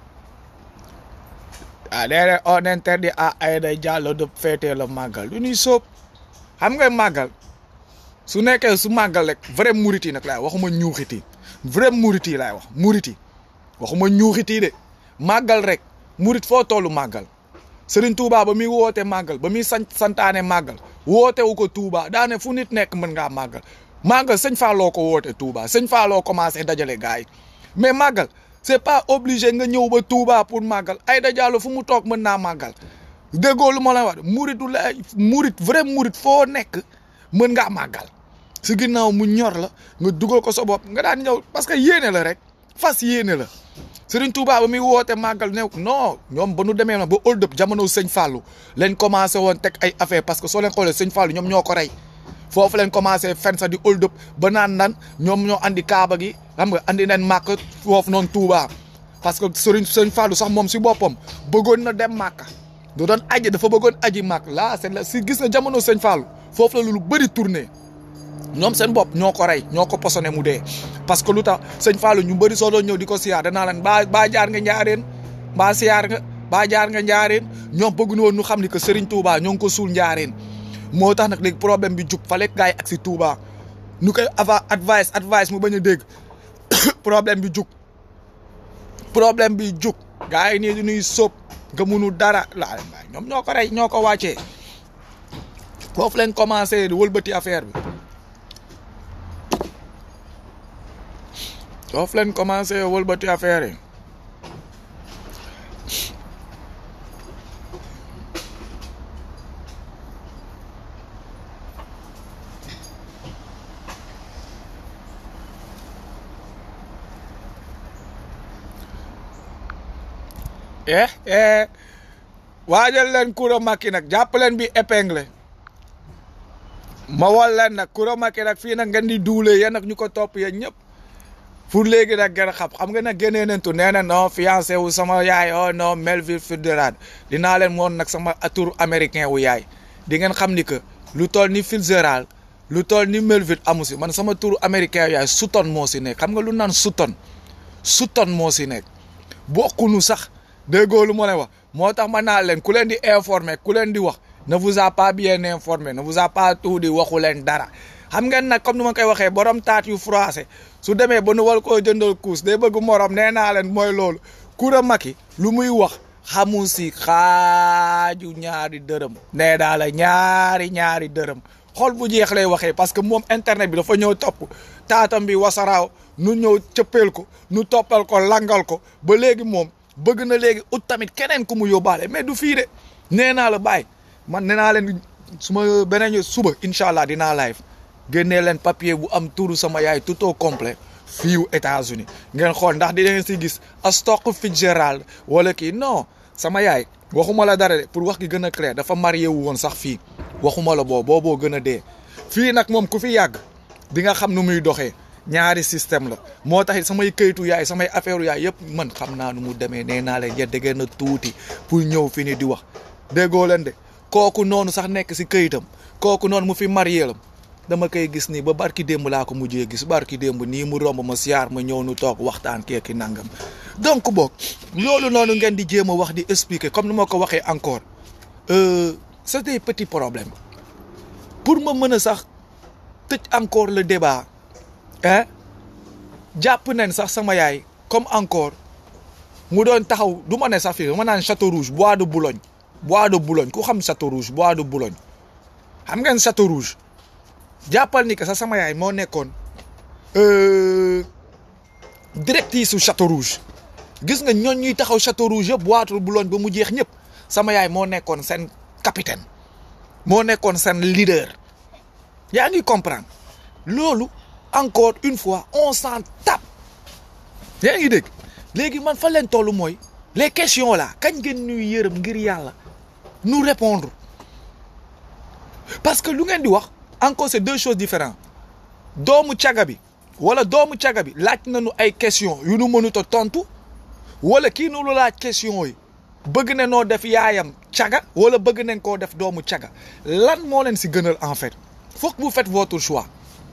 ah déedéet on interdit à Aïda Diallo de fêter le màggal lu ñuy sóob xam nga màggal su nekkee su màggal rek vrai murit yi nag laay waxuma ñuuxit yi vrai murit yi laay wax murit yi waxuma ñuuxit yi de màggal rek murit foo tollu màggal Serigne Touba ba muy woote màggal ba muy sant santaane màggal woote wu ko Touba daane fu nit nekk mën ngaa màggal màggal sëñ Falloo ko woote Touba sëñ Falloo commencé dajale gars yi mais màggal c'est pas obligé nga ñëw ba Touba pour màggal Aïda Diallo fu mu toog mën naa màggal déggoo lu ma la wax muritu la murit vrai murit foo nekk mën ngaa màggal si ginnaaw mu ñor la nga dugal ko sa bopp nga daan ñëw parce que yéene la rek fas yéene la Serigne Touba ba muy woote màggal ne non ñoom ba nu demee na ba hold up jamono sëñ Fallou leen commencé woon teg ay affaire parce que soo leen xoolee sëñ Fallou ñoom ñoo ko rey foofu leen commencé fen sa di hold up ba naan nan ñoom ñoo andi kaaba gi xam nga andi nañ màkk foofu noonu Touba parce que Serigne sëñ Fallou sax moom si boppam bëggoon na dem màkka du doon aji dafa bëggoon aji màkk là c'est la si gis na jamono sëñ Fallou foofu la lu bëri tourné ñoom seen bopp ñoo ko rey ñoo ko posone mu dee parce que lu tax sëñ Fallou ñu bëri soo doon ñëw di ko siyaar danaa leen baa baa jaar nga njaareen baa siyaar nga baa jaar nga njaareen ñoom bëgg woon ñu xam ni que Serigne Touba ñoo ngi ko suul njaareen moo tax nag léegi problème bi jug fale gars yi ak si Touba ñu koy ava advice advice mu bañ a dégg problème bi jug problème bi jug gars yi nii du ñuy sóob nga munu dara laa ñoom ñoo ko rey ñoo ko wàccee foofu leen commencé di wëlbati affaire bi foofu leen commencé wëlbati affaire yi eh eh waajal leen Coura Macky nag jàpp leen bi épingle ma wol leen nag Coura Macky nag fii nag ngeen di duule yéen nag ñu ko topp yéen ñëpp pour léegi nag gën a xam xam nga nag génnee nañ tu nee na non fiancé wu sama yaay oh non Melville Fitzgerald dinaa leen woon nag sama tour américain wu yaay di ngeen xam ni que lu toll ni Fitzgerald lu toll ni Melville amu si man sama tour américain wu yaay Sutton moo si nekk xam nga lu naan Sutton Sutton moo si nekk bokkunu sax déggoo lu ma lay wax moo tax ma naa leen ku leen di informer ku leen di wax ne vous a pas bien informé ne vous a pas tout di waxu leen dara xam ngeen nag comme ni ma koy waxee borom taat yu froissé su demee ba nu war koo jëndal kuus day bëgg morom nee naa leen mooy loolu Coura Macky lu muy wax xamu si xaaju ñaari dërëm nee daa la ñaari ñaari dërëm xol bu jeex lay waxee parce que moom internet bi dafa ñëw topp taatam bi wasaraaw nu ñëw cëppeel ko nu toppal ko langal ko ba léegi moom bëgg na léegi ut tamit keneen ku mu yóbbaale mais du fii de nee naa la bàyyi man nee naa leen su ma beneen suba incha allah dinaa live génnee leen papier bu am turu sama yaay tout au complet fiiw États-Unis ngeen xool ndax di ngeen si gis Astok Fitzgerald wala kii non sama yaay waxuma la dara de pour wax gi gën a clair dafa marié wu woon sax fii waxuma la boo booboo gën a dee fii nag moom ku fi yàgg di nga xam nu muy doxee ñaari système la moo tax samay këyitu yaay samay affaire yaay yëpp man xam naa nu mu demee nee naa leen yedde ngeen a tuuti pour ñëw fi ni di wax déggoo leen de kooku noonu sax nekk si këyitam kooku noonu mu fi marié lam dama koy gis nii ba barki démb laa ko mujjee gis barki démb nii mu romb ma siyaar ma ñëw nu toog waxtaan keeki nangam donc boog loolu noonu ngeen di jéem a wax di expliquer comme ni ma ko waxee encore c'est des petits problèmes pour ma mën a sax tëj encore le débat hein jàpp nañ sax sama yaay comme encore mu doon taxaw du ma ne sax fii ma naan Château Rouge bois de Boulogne bois de Boulogne ku xam Château Rouge bois de Boulogne xam ngeen Château Rouge jàppal ni que sa sama yaay moo nekkoon directrice su Château Rouge gis nga ñooñ ñuy taxaw Château Rouge yëpp bois de Boulogne ba mu jeex ñëpp sama yaay moo nekkoon seen capitaine moo nekkoon seen leader yaa ngi comprendre loolu encore une fois on s'en tape yaa ngi dégg léegi man fa leen toll mooy les questions là kañ ngeen ñuy yërëm ngir yàlla nous répondre parce que lu ngeen di wax encore c'est deux choses différentes doomu caga bi wala doomu caga bi laaj nañu ay questions yu nu mënut a tontu wala kii nu lu laaj question yi bëgg na noo def yaayam caga wala bëgg nañ koo def doomu caga lan moo leen si gënal en fait faut que vous faites votre choix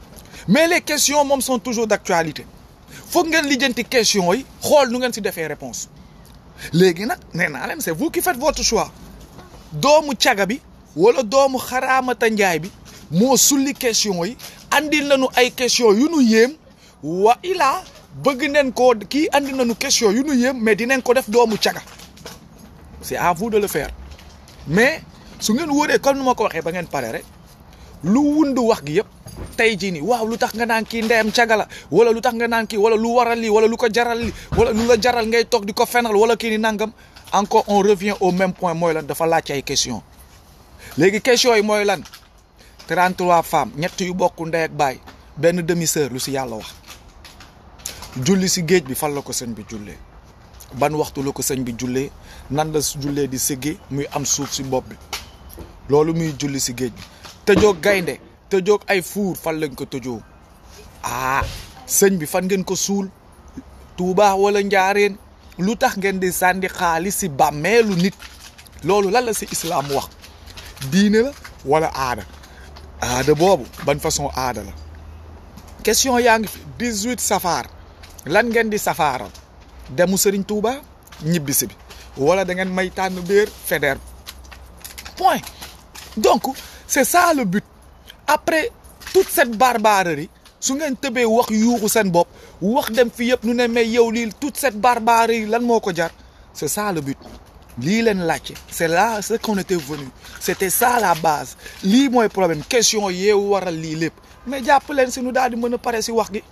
mais les questions moom sont toujours d'actualité foog ngeen lijjanti questions yi xool nu ngeen si defee réponse léegi nag nee naa leen c'est vous qui faites votre choix doomu caga bi wala doomu xaraamata njaay bi moo sulli question yi andil nañu ay question yu nu yéem wa ilaa bëgg neen ko kii andi nañu question yu nu yéem mais dinañ ko def doomu caga c'est à vous de le faire mais su ngeen wóoree comme nu ma ko waxee ba ngeen pare rek lu wundu wax gi yëpp tey jii nii waaw lu tax nga naan kii ndeyam caga la wala lu tax nga naan kii wala lu waral lii wala lu ko jaral lii wala lu la jaral ngay toog di ko fenal wala kii ni nangam encore on revient au même point mooy lan dafa laaj ay question léegi question yi mooy lan 33 femmes ñett yu bokk ndey ak baay benn demi sœur lu si yàlla wax julli si géej bi fan la ko sëñ bi jullee ban waxtu la ko sëñ bi jullee nan la jullee di sëggee muy am suuf si bopp bi loolu muy julli si géej bi tëjoog gaynde tëjoog ay fuur fan lañ ko tëjoo ah sëñ bi fan ngeen ko suul Tuubaa wala njaareen lu tax ngeen di sànni xaalis si bàmmeelu nit loolu lan la si islaam wax diine la wala aada aada boobu ban façon aada la question yaa ngi fi 18 safar lan ngeen di safaaral demu sëriñ Tuuba ñibbisi bi wala da ngeen may tànn béer fédère point donc c'est ça le but après toute cette barbarie su ngeen tëbee wax yuuxu seen bopp wax dem fi yëpp nu ne mais yow lii toute cette barbarie lan moo ko jar c'est ça le but lii leen laajte c'est là ce qu'on était venu c'était ça la base lii mooy problème question yeewu waral lii lépp mais jàpp leen si nu daal di mën a pare si wax gi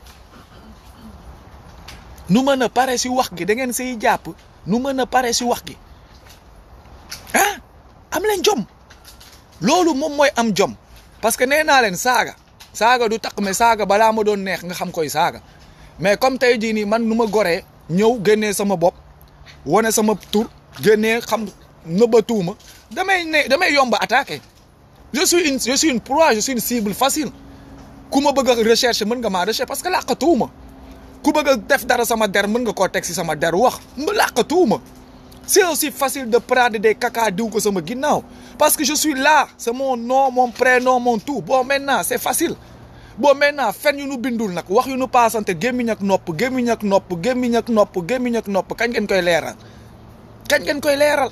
nu mën a pare si wax gi da ngeen siy jàpp nu mën a pare si wax gi ah am leen jom loolu moom mooy am jom parce que nee naa leen saaga saaga du tax mais saaga balaa ma doon neex nga xam koy saaga mais comme tey jii nii man nu ma goree ñëw génnee sama bopp wane sama tur génnee xam nëbbatuuma damay ne damay yomba attaqué je suis une je suis une proie je suis une cible facile ku ma bëgg a recherche mën nga maa recherche parce que làqatuuma ku bëgg a def dara sama der mën nga koo teg si sama der wax làqatuuma c'est aussi facile de prendre des caca diw ko sama ginnaaw parce que je suis là c'est mon nom mon prénom mon tout bon maintenant c'est facile bon maintenant fen yu nu bindul nag wax yu nu paasante gémmiñ ak nopp gémmiñ ak nopp gémmiñ ak nopp gémmiñ ak nopp kañ ngeen koy leeral kañ ngeen koy leeral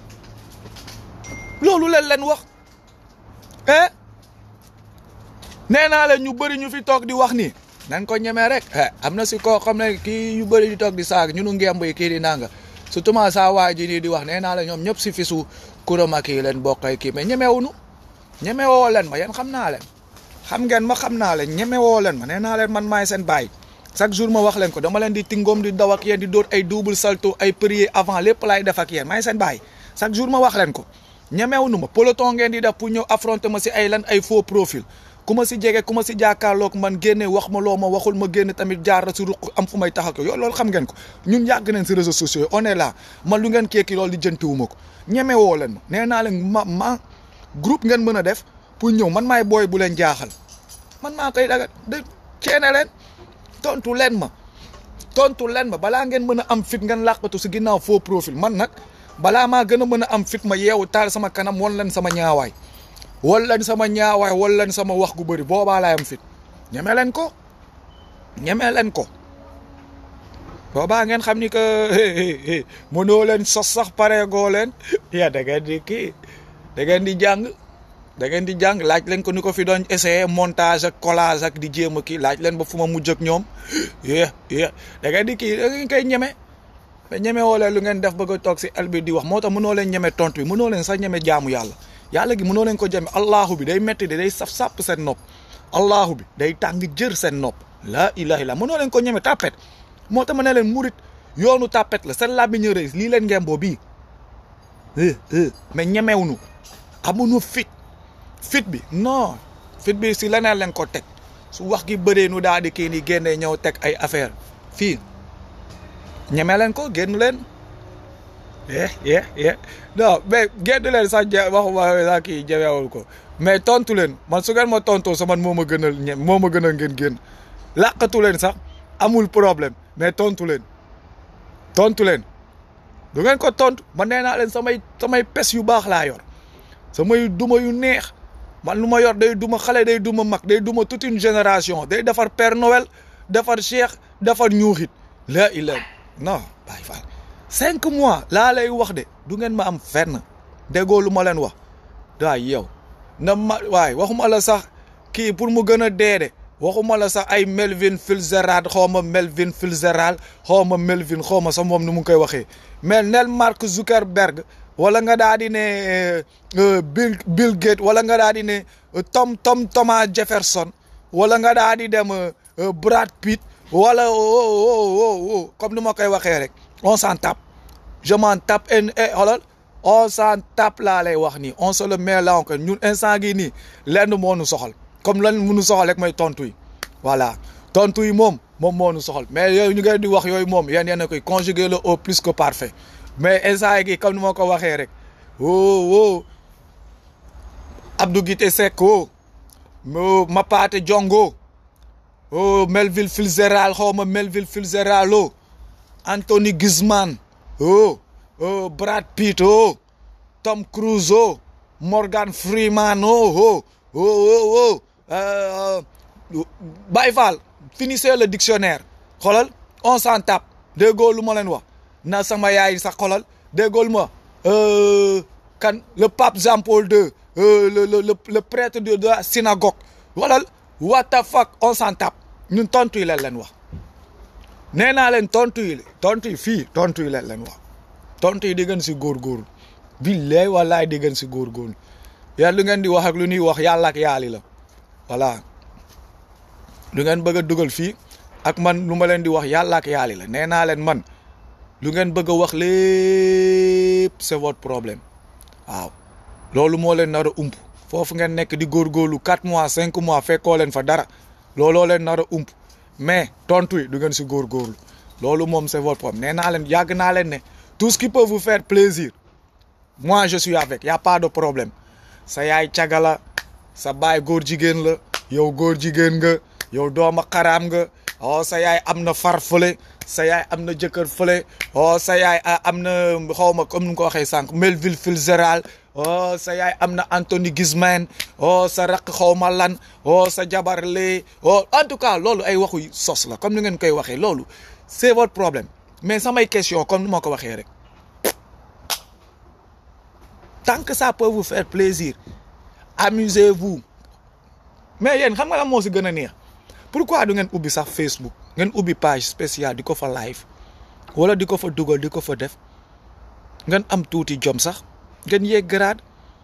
loolu leen leen wax eh nee naa leen ñu bëri ñu fi toog di wax nii nañ ko ñemee rek eh am na si koo xam ne kii yu bëri di toog di saag ñu nu ngemb yi kii di nanga surtout saa waa ji nii di wax nee naa la ñoom ñëpp si fisu kurama kii leen bokkay kii mais ñemewuñu ñemewoo leen ma yéen xam naa leen xam ngeen ma xam naa leen ñemewoo leen ma nee naa leen man maay seen baay chaque jour ma wax leen ko dama leen di tingoom di daw ak yéen di dóor ay double salto ay prier avant lépp laay def ak yéen maay seen baay chaque jour ma wax leen ko ñemewuñu ma peloton ngeen di def pour ñëw affronter ma si ay lan ay faux profil ku ma si jege ku ma si jàkkaarloog man génne wax ma loo ma waxul ma génne tamit jaar si ruq am fu may tax ak yow loolu xam ngeen ko ñun yàgg nañ si réseaux sociaux yi on est là man lu ngeen keeki loolu di jëntiwuma ko ñemewoo leen ma nee naa leen ma ma groupe ngeen mën a def pour ñëw man maay booy bu leen jaaxal man maa koy daga de ceene leen tontu leen ma tontu leen ma balaa ngeen mën a am fit ngeen làqatu si ginnaaw faux profil man nag balaa maa gën a mën a am fit ma yeewu taal sama kanam won leen sama ñaawaay wol leen sama ñaawaay wol leen sama wax gu bëri boobaa laay am fit ñeme leen ko ñeme leen ko boobaa ngeen xam ni que mënoo leen sos sax pareegoo leen ya da ngeen di kii da ngeen di jàng da ngeen di jàng laaj leen ko ni ko fi doon essayer montage ak collage ak di jéem a kii laaj leen ba fu ma mujj ak ñoom yé yé da ngeen di kii da ngeen koy ñeme mais ñeme woo leen lu ngeen def bëgg a toog si el bi di wax moo tax mënoo leen ñeme tontu bi mënoo leen sax ñeme jaamu yàlla yàlla gi mënoo leen ko jame allahu bi day metti de day saf sàpp seen nopp allahu bi day tàng jër seen nopp laa ilaha illa mënoo leen ko ñeme tàppet moo tax ma ne leen murit yoonu tàppet la seen làmmiñ a rëy lii leen ngemboo bii mais ñemewuñu amuñu fit fit bi non fit bi si leneen leen ko teg su wax gi bëree nu daal di kii nii génnee ñëw teg ay affaire fii ñeme leen ko génn leen eh eh eh non mais génn leen sax je waxuma sax kii jawewul ko mais tontu leen man su ngeen ma tontoo sa man moo ma gënal ñe moo ma gënal ngeen génn làqatu leen sax amul problème mais tontu leen tontu leen du ngeen ko tontu man nee naa leen samay samay pes yu baax laa yor samay duma yu neex man lu ma yor day duma xale day duma mag day duma toute une génération day defar Père Noël defar Cheikh defar ñuuxit la ila non bàyyi faal cinq mois laa lay wax de du ngeen ma am fenn déggoo lu ma leen wax waay yow na ma waay waxuma la sax kii pour mu gën a dee de waxuma la sax ay Melvin Fitzgerald xaw ma Melvin Fitzgerald xaw ma Melvin xaw ma sax moom nu mu koy waxee mais nel Mark Zuckerberg wala nga daa di ne Bill Bill Gates wala nga daa di ne Tom Tom Thomas Jefferson wala nga daa di dem Brad Pitt wala comme ni ma koy waxee rek on s'en tape je m'en tape et xoolal on s'en tape laa lay wax nii on se le met là encore ñun instant gi nii lenn moo nu soxal comme lan munu soxal rek mooy tontu yi voilà tontu yi moom moom moo nu soxal mais yooyu ñu ngeen di wax yooyu moom yéen yéen a koy conjuguer le au plus que parfait mais instant gi comme ni ma ko waxee rek oh oh Abdou Guité Seck oh Mapaate Jongo oh Melville Fitzgerald xaw ma Melville Fitzgerald oh Anthony Guzman oh oh Brad Pitt oh Tom Cruise oh Morgan Freeman oh oh oh oh Baye Fall finissez le dictionnaire xoolal on s'en tape déggoo lu ma leen wax na sama yaay sax xoolal déggoo lu ma kan le pape Jean Paul II le le le le prêtre de la synagogue xoolal what the fuck on s'en tape ñun tontu yi leen leen wax nee naa leen tontu yi tontu yi fii tontu yi leen leen wax tontu yi di gën si góorgóorlu billaay wallaay di gën si góorgóorlu yàlla lu ngeen di wax ak lu ñuy wax yàlla ak yaali la voilà lu ngeen bëgg a dugal fii ak man lu ma leen di wax yàlla ak yaali la nee naa leen man lu ngeen bëgg a wax lépp c'est votre problème waaw loolu moo leen nar a ump foofu ngeen nekk di góorgóorlu quatre mois cinq mois fekkoo leen fa dara looloo leen nar a ump mais tontu yi du ngeen si góorgóorlu loolu moom c'est votre problème nee naa leen yàgg naa leen ne tout ce qui peut vous faire plaisir moi je suis avec y a pas de problème sa yaay cagala sa baay góor jigéen la yow góor jigéen nga yow dooma xaraam nga oh sa yaay am na far fële sa yaay am na jëkkër fële oh sa yaay am na xaw ma comme ni nga ko waxee sànq Melville Fitzgerald oh sa yaay am na Anthony Guzman oh sa raq xaw ma lan oh sa jabar lee oh en tout cas loolu ay waxu sos la comme ni ngeen koy waxee loolu c'est votre problème mais samay question comme ni ma ko waxee rek tant que ça peut vous faire plaisir amusez-vous mais yéen xam nga la moo si gën a neex pourquoi du ngeen ubbi sax Facebook ngeen ubbi page spéciale di ko fa live wala di ko fa dugal di ko fa def ngeen am tuuti jom sax ngeen yéeg grade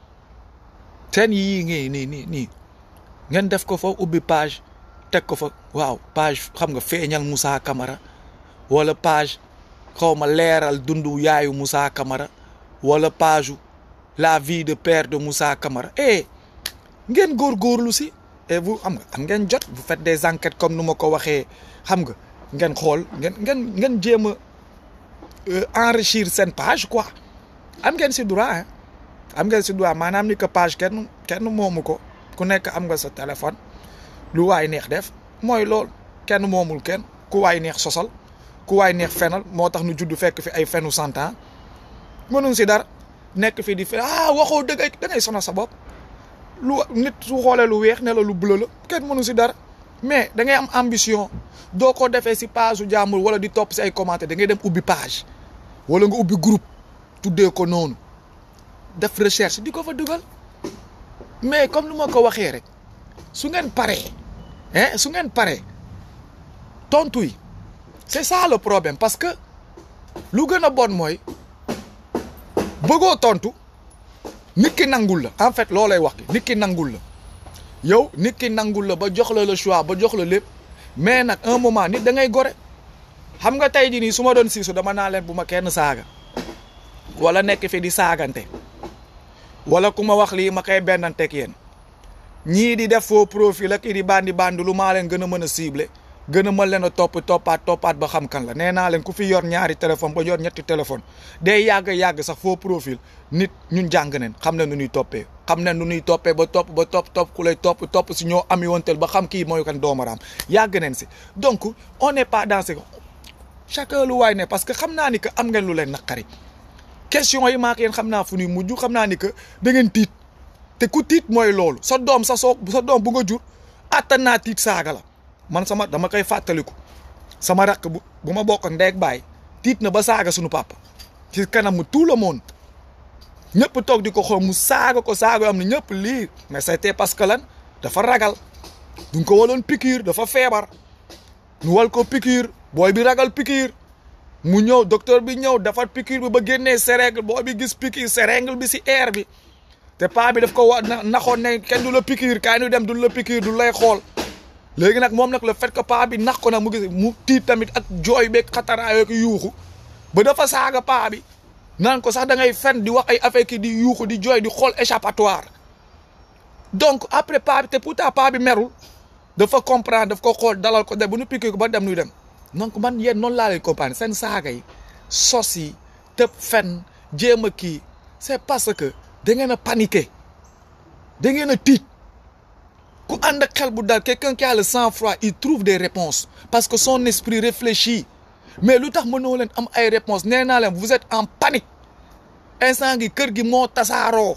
seen yii ngi nii nii nii ngeen def ko fa ubbi page teg ko fa waaw page xam nga feeñal Moussa Camara wala page xaw ma leeral dundu yaayu Moussa Camara wala page la vie de père de Moussa Camara eh ngeen góorgóorlu si et vous xam nga am ngeen jot vous faites des enquêtes comme nu ma ko waxee xam nga ngeen xool ngeen ngeen ngeen jéem a enrichir seen page quoi am ngeen si droit hein am ngeen si droit maanaam ni que page kenn kenn moomu ko ku nekk am nga sa téléphone lu waay neex def mooy lool kenn moomul kenn ku waay neex sosal ku waay neex fenal moo tax nu judd fekk fi ay fenu cent ans mënuñ si dara nekk fi di fe ah waxoo dëgg da ngay sonal sa bopp lu nit su xoolee lu weex ne la lu bleu la kenn mënu si dara mais da ngay am ambition doo ko defee si page su jàmbur wala di topp si ay commentaires da ngay dem ubbi page wala nga ubbi groupe tuddee ko noonu def recherche di ko fa dugal mais comme lu ma ko waxee rek su ngeen paree hein su ngeen paree tontu yi c'est ça le problème parce que lu gën a bon mooy bëggoo tontu nit ki nangul la en fait loolay wax ki nit ki nangul la yow nit ki nangul la ba jox la le choix ba jox la lépp mais nag un moment nit da ngay gore xam nga tey jii nii su ma doon siisu dama naa leen bu ma kenn saaga wala nekk fi di saagante wala ku ma wax lii ma koy bennanteeg yéen ñii di def faux profil ak di bandi bandi lu maa leen gën a mën a ciblé gën a mën leen a topp toppaat toppaat ba xam kan la nee naa leen ku fi yor ñaari téléphone ba yor ñetti téléphone day yàgg yàgg sax faux profil nit ñun jàng neen xam ne nu ñuy toppee xam ne nu ñuy toppee ba topp ba topp topp ku lay topp topp si ñoo ami wonteel ba xam kii mooy kan doomaraam yàgg neen si donc on n'est pas dans ce chacun lu waay ne parce que xam naa ni que am ngeen lu leen naqari question yi maak yéen xam naa fu ñuy mujj xam naa ni que da ngeen tiit te ku tiit mooy loolu sa doom sa soo sa doom bu nga jur attan naa tiit saaga la man sama dama koy fàttaliku sama rakk bu bu ma bokk ak ndey ak baay tiit na ba saaga suñu papa ci kanamu tout le monde ñëpp toog di ko xool mu saaga ko saaga yoo am ne ñëpp lii mais c'était parce que lan dafa ragal duñ ko waloon piqûre dafa feebar ñu wal ko piqûre booy bi ragal piqûre mu ñëw docteur bi ñëw defar piqûre bi ba génnee seringue booy bi gis piqûre seringue bi si air bi te paa bi daf ko wa naxoon ne kenn du la piqûre kaay ñu dem du la piqûre du lay xool léegi nag moom nag le fait que paa bi nax ko nag mu gis mu tiit tamit ak jooy beeg xataraayoo ki yuuxu ba dafa saaga paa bi naan ko sax da ngay fen di wax ay affaire ki di yuuxu di jooy di xool échappatoire donc après paa bi te pourtant paa bi merul dafa comprendre daf ko xool dalal ko de bu nu piqué ko ba dem nuy dem donc man yéen noonu laa leen comprendre seen saaga yi sos yi tëb fen jéem a kii c'est parce que da ngeen a paniqué da ngeen a tiit ku ànd ak xel bu dal quelqu'un qui a le sang-froid il trouve des réponses parce que son esprit réfléchit mais lu tax mënoo leen am ay réponses nee naa leen vous êtes en panique instant gi kër gi moo tasaaroo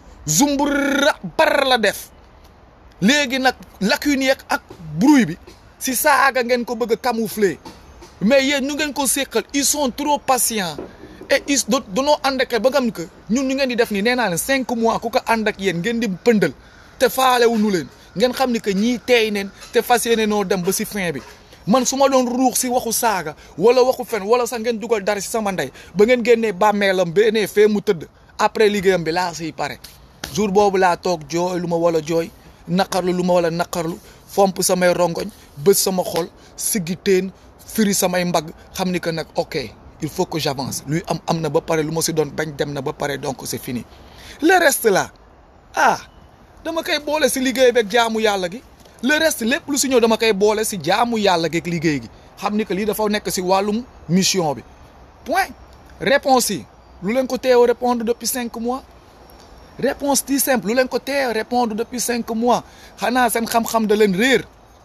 zumbura bar la def léegi nag lacune yeeg ak bruit bi si saaga ngeen ko bëgg a camoufler mais yéen ñu ngeen ko séqal ils sont trop patients et ils do danoo ànd ak ba nga xam que ñun ñu ngeen di def nii nee naa leen cinq mois ku ko ànd ak yéen ngeen di pëndal te faalewuñu leen ngeen xam ni que ñii teey neen te fas yéene noo dem ba si fin bi man su ma doon ruux si waxu saaga wala waxu fen wala sax ngeen dugal dara si sama ndey ba ngeen génnee bàmmeelam benee fee mu tëdd après liggéeyam bi laa siy pare jour boobu laa toog jooy lu ma wala jooy naqarlu lu ma wala naqarlu fomp samay rongoñ bës sama xol siggi teen firi samay mbagg xam ni que nag ok il faut que j'avance luy am am na ba pare lu ma si doon bañ dem na ba pare donc c'est fini le reste là ah dama koy boole si liggéey beeg jaamu yàlla gi le reste lépp lu si ñëw dama koy boole si jaamu yàlla geeg liggéey gi xam ni que lii dafa nekk si wàllum mission bi point réponse yi lu leen ko teew répondre depuis cinq mois réponse ti simple lu leen ko teew répondre depuis cinq mois xanaa seen xam-xam da leen réer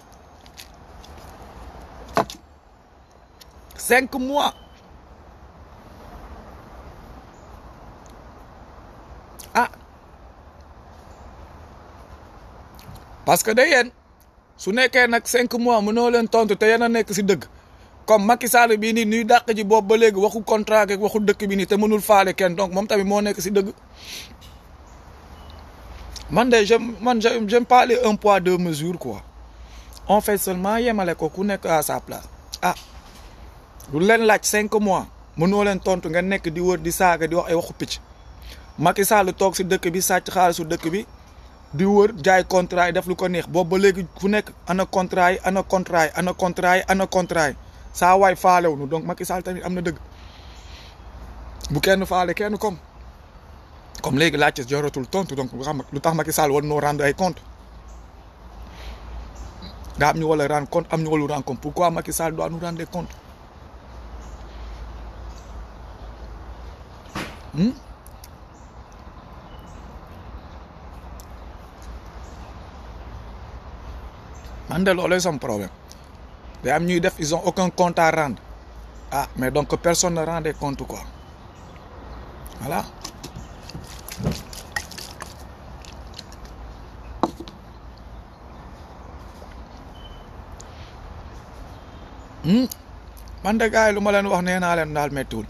cinq mois ah parce que da yéen su nekkee nag cinq mois mënoo leen tontu te yéen a nekk si dëgg comme Macky Sall bii nii nuy dàq ji boobu ba léegi waxu contrat ak waxu dëkk bi nii te mënul faale kenn donc moom tamit moo nekk si dëgg man de je man j'aime pas les un poids deux mesures quoi on fait seulement yemale ko ku nekk à sa place ah lu leen laaj cinq mois mënoo leen tontu nga nekk di wër di saaga di wax ay waxu picc Macky Sall toog si dëkk bi sàcc xaalisu dëkk bi di wër jaay contrat yi def lu ko neex boobu ba léegi fu nekk ana contrat yi ana contrat yi ana contrat yi ana contrat yi saa waay faalew nu donc Macky Sall tamit am na dëgg bu kenn faale kenn comme comme léegi laajte joratul tontu donc xam lu tax Macky Sall war noo rendre ay compte nga am ñu wala rendre compte am ñu wala rendre compte pourquoi Macky Sall doit nous rendre des comptes man de loolu sama problème day am ñuy def ils ont aucun compte à rendre ah mais donc personne ne rend des comptes quoi voilà man de gars yi lu ma leen wax nee naa leen daal méttiwul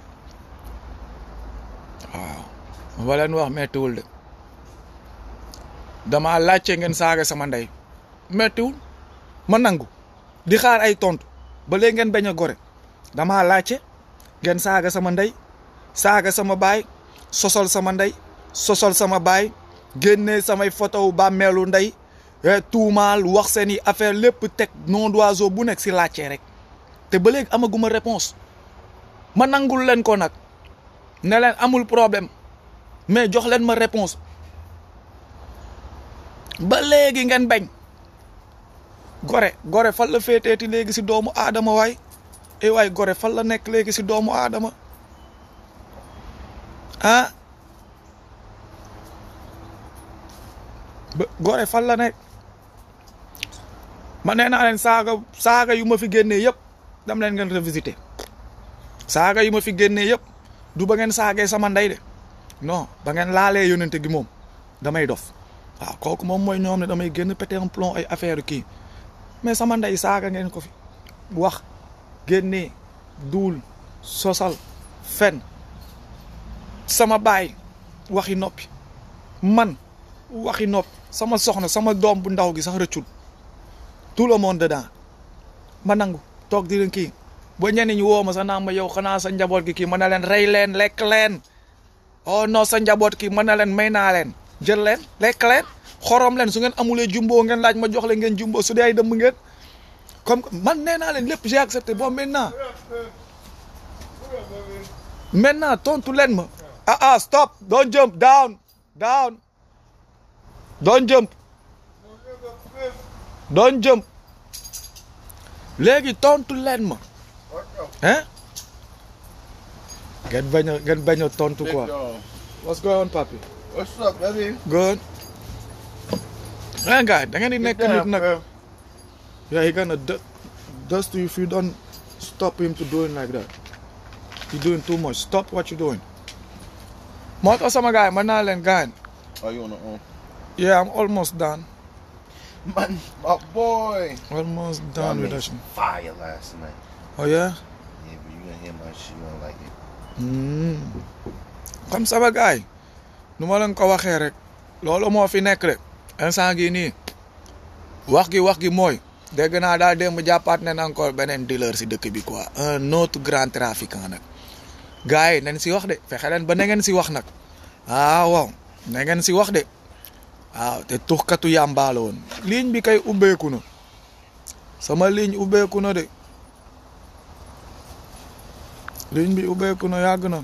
waaw lu ma leen wax méttiwul de damaa laajte ngeen saaga sama ndey méttiwul ma nangu di xaar ay tontu ba léegi ngeen bañ a gore damaa laajte ngeen saaga sama ndey saaga sama baay sosol sama ndey sosol sama baay génne samay photo bàmmeelu ndey tuumaal wax seen i affaire lépp teg nom d'oiseau bu nekk si laajte rek te ba léegi amaguma réponse ma nangul leen ko nag ne leen amul problème mais jox leen ma réponse ba léegi ngeen bañ gore gore fan la féeteeti léegi si doomu aadama waay eh waay gore fan la nekk léegi si doomu aadama ah ba gore fan la nekk ma nee naa leen saaga saaga yu ma fi génnee yëpp dam leen ngeen revisiter saaga yu ma fi génnee yëpp du ba ngeen saagee sama ndey de non ba ngeen laalee yonente gi moom damay dof waaw kooku moom mooy ñoom ne damay génn pété un plomb ay affaire kii mais sama ndey saaga ngeen ko fi wax génnee duul sosal fen sama baay waxi noppi man waxi noppi sama soxna sama doom bu ndaw gi sax rëccul tout le monde dedans ma nangu toog di leen kii ba ñenn ñi woo ma sax naa ma yow xanaa sa njaboot gi kii mën na leen rey leen lekk leen oh non sa njaboot kii mën na leen may naa leen jël leen lekk leen xorom leen su ngeen amulee jumbo ngeen laaj ma jox leen ngeen jumbo su dee ay dëmb ngeen comme man nee naa leen lépp j'ai accepté bon maintenant maintenant tontu leen ma ah ah stop don't jump down down don't jump don't jump léegi tontu leen ma hein ngeen bañ a ngeen bañ a tontu quoi what's going on papi What's up, baby? good eh gars da ngeen di nekk nit nag yeah he gonna du- dust you if you don't stop him to doing like that you doing too much stop what you doing moo tax sama gars yi mën naa leen gaañ Are you on the own? yeah I'm almost done Man, my boy. almost Y'all done with made that shit. fire last night. oh yeah Yeah, but you gonna hear my shit. You don't like it. Hmm. comme sama gars yi nu ma leen ko waxee rek loolu moo fi nekk rek instant gi nii wax gi wax gi mooy dégg naa daal démb jàppaat ne encore beneen dealer si dëkk bi quoi un autre grand trafiquant nag gars yi nañ si wax de fexe leen ba na ngeen si wax nag ah waaw na ngeen si wax de waaw te tuxkatu yàmbaa la woon ligne bi kay ubbeeku na sama ligne ubbeeku na de ligne bi ubbeeku na yàgg na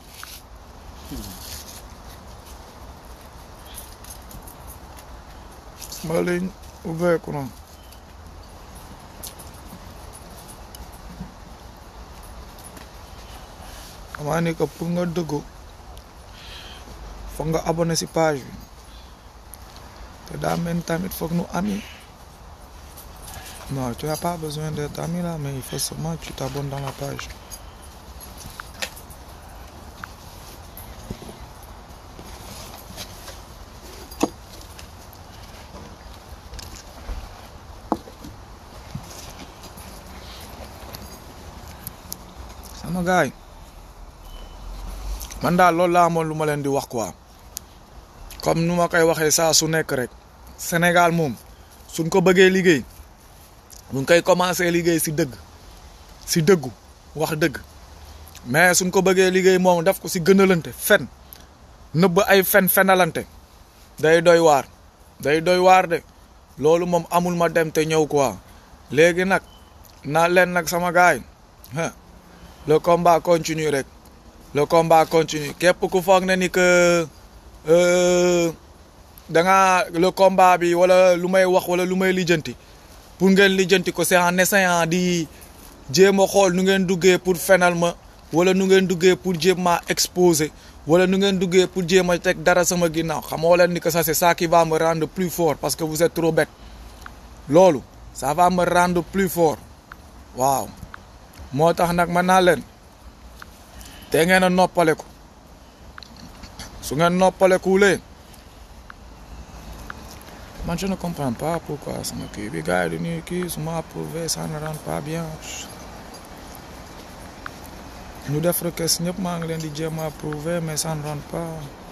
sama ligne ubbeeku na xamaa ni que pour nga dëggu foog nga abonné si page bi te daa mel ni tamit foog nu ami non tu n'as pas besoin d'être ami là mais il faut seulement que tu t'abonnes dans la page sama gaay man daal loolu laa amoon lu ma leen di wax quoi comme nu ma koy waxee saa su nekk rek Sénégal moom suñ ko bëggee liggéey ñu ngi koy commencé liggéey si dëgg si dëggu wax dëgg mais suñ ko bëggee liggéey moom def ko si gënalante fen nëbb ay fen fenalante day doy waar day doy waar de loolu moom amul ma dem te ñëw quoi léegi nag naa leen nag sama gaay ah le combat continue rek le combat continue képp ku foog ne ni que euh, da nga le combat bi wala lu may wax wala lu may lijjanti pour ngeen lijjanti ko c'est en essayant di jéem a xool nu ngeen duggee pour fenal ma wala nu ngeen duggee pour jéem maa exposer wala nu ngeen duggee pour jéem a teg dara sama ginnaaw xamoo leen ni que ça c'est ça qui va me rendre plus fort parce que vous êtes trop bête loolu ça va me rendre plus fort waaw moo tax nag mën naa leen te ngeen a noppaleku su ngeen noppalekuwulee man je ne comprends pas pourquoi sama kii bi gars yi di nuyu kii su ma approuvé ça ne rend pas bien ñu def requête ñëpp maa ngi leen di jéem a approuvé mais ça ne rend pas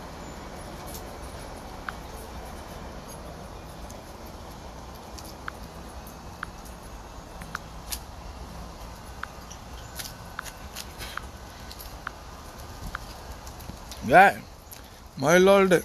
gaay mooy loolu de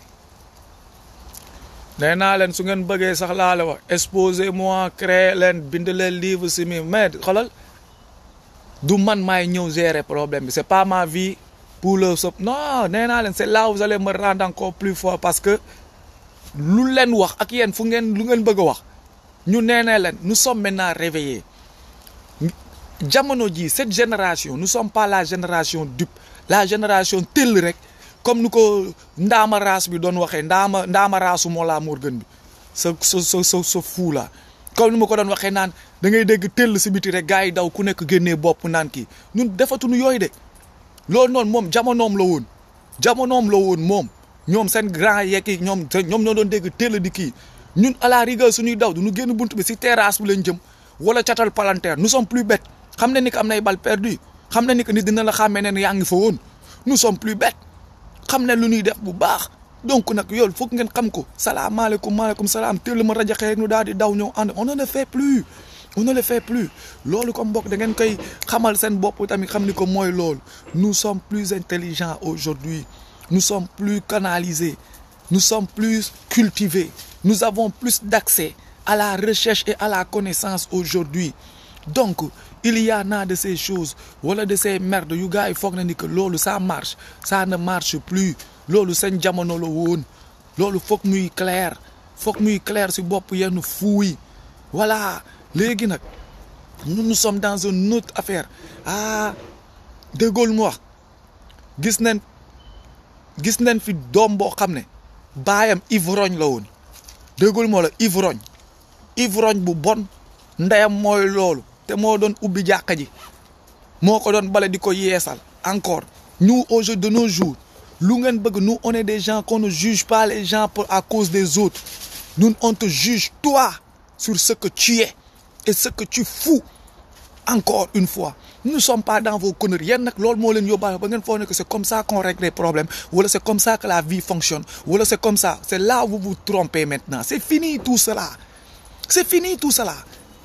nee naa leen su ngeen bëggee sax laa la wax exposez moi créer leen bind leen livre si mi mais xoolal du man maay ñëw gérer problème bi c'est pas ma vie pour le sop non nee naa leen c'est là où vous allez me rendre encore plus fort parce que lu leen wax ak yéen fu ngeen lu ngeen bëgg a wax ñu nee nee leen nous sommes maintenant réveillés jamono ji cette génération nous sommes pas la génération dupe la génération tëll rek comme nu ko ndaama raas bi doon waxee ndaama ndaama raasu moo laa Morgan bi sa sa sa sa sa fuu la comme ni ma ko doon waxee naan da ngay dégg tëll si biti rek gars yi daw ku nekk génnee bopp naan kii ñun defatuñu yooyu de loolu noonu moom jamonoom la woon jamonoom la woon moom ñoom seen grand yeeg yi ñoom ñoom ñoo doon dégg teel di kii ñun à la rigueur suñuy daw du ñu génn bunt bi si terrasse bi lañ jëm wala catal palanteer nous sommes plus bêtes xam ne ni que am nay bal perdu xam ne ni que nit dina la xàmmee ne yaa ngi fa woon nous sommes plus bêtes xam ne lu ñuy def bu baax donc nag yow foog ngeen xam ko salaamaaleykum maaleykum salaam teel ma rajaxe rek ñu daal di daw ñëw ànd on ne le fait plus on ne le fait plus loolu comme mbokk da ngeen koy xamal seen bopp tamit xam ni ko mooy loolu nous sommes plus intelligents aujourd'hui nous sommes plus canalisés nous sommes plus cultivés nous avons plus d'accès à la recherche et à la connaissance aujourd'hui donc il y en a de ces choses wala de ces merdes yu gars yi foog na ni que loolu ça marche ça ne marche plus loolu seen jamono la woon loolu foog muy clair foog muy clair si bopp yenn fuuy voilà léegi nag nous nous sommes dans une autre affaire ah déggool mu wax gis nañ gis nañ fi doom boo xam ne baayam ivrogne la woon déggool moo la ivrogne ivrogne bu bon ndeyam mooy loolu te moo doon ubbi jàkka ji moo ko doon bale di ko yeesal encore nous au jour de nos jours lu ngeen bëgg nous on est des gens qu'on ne juge pas les gens pour à cause des autres nous on te juge toi sur ce que tu es et ce que tu fous encore une fois nous ne sommes pas dans vos conneries yéen nag loolu moo leen yóbbaale ba ngeen foog ne que c'est comme ça qu'on règle les problèmes wala c'est comme ça que la vie fonctionne wala c'est comme ça c'est là où vous vous trompez maintenant c'est fini tout cela c'est fini tout cela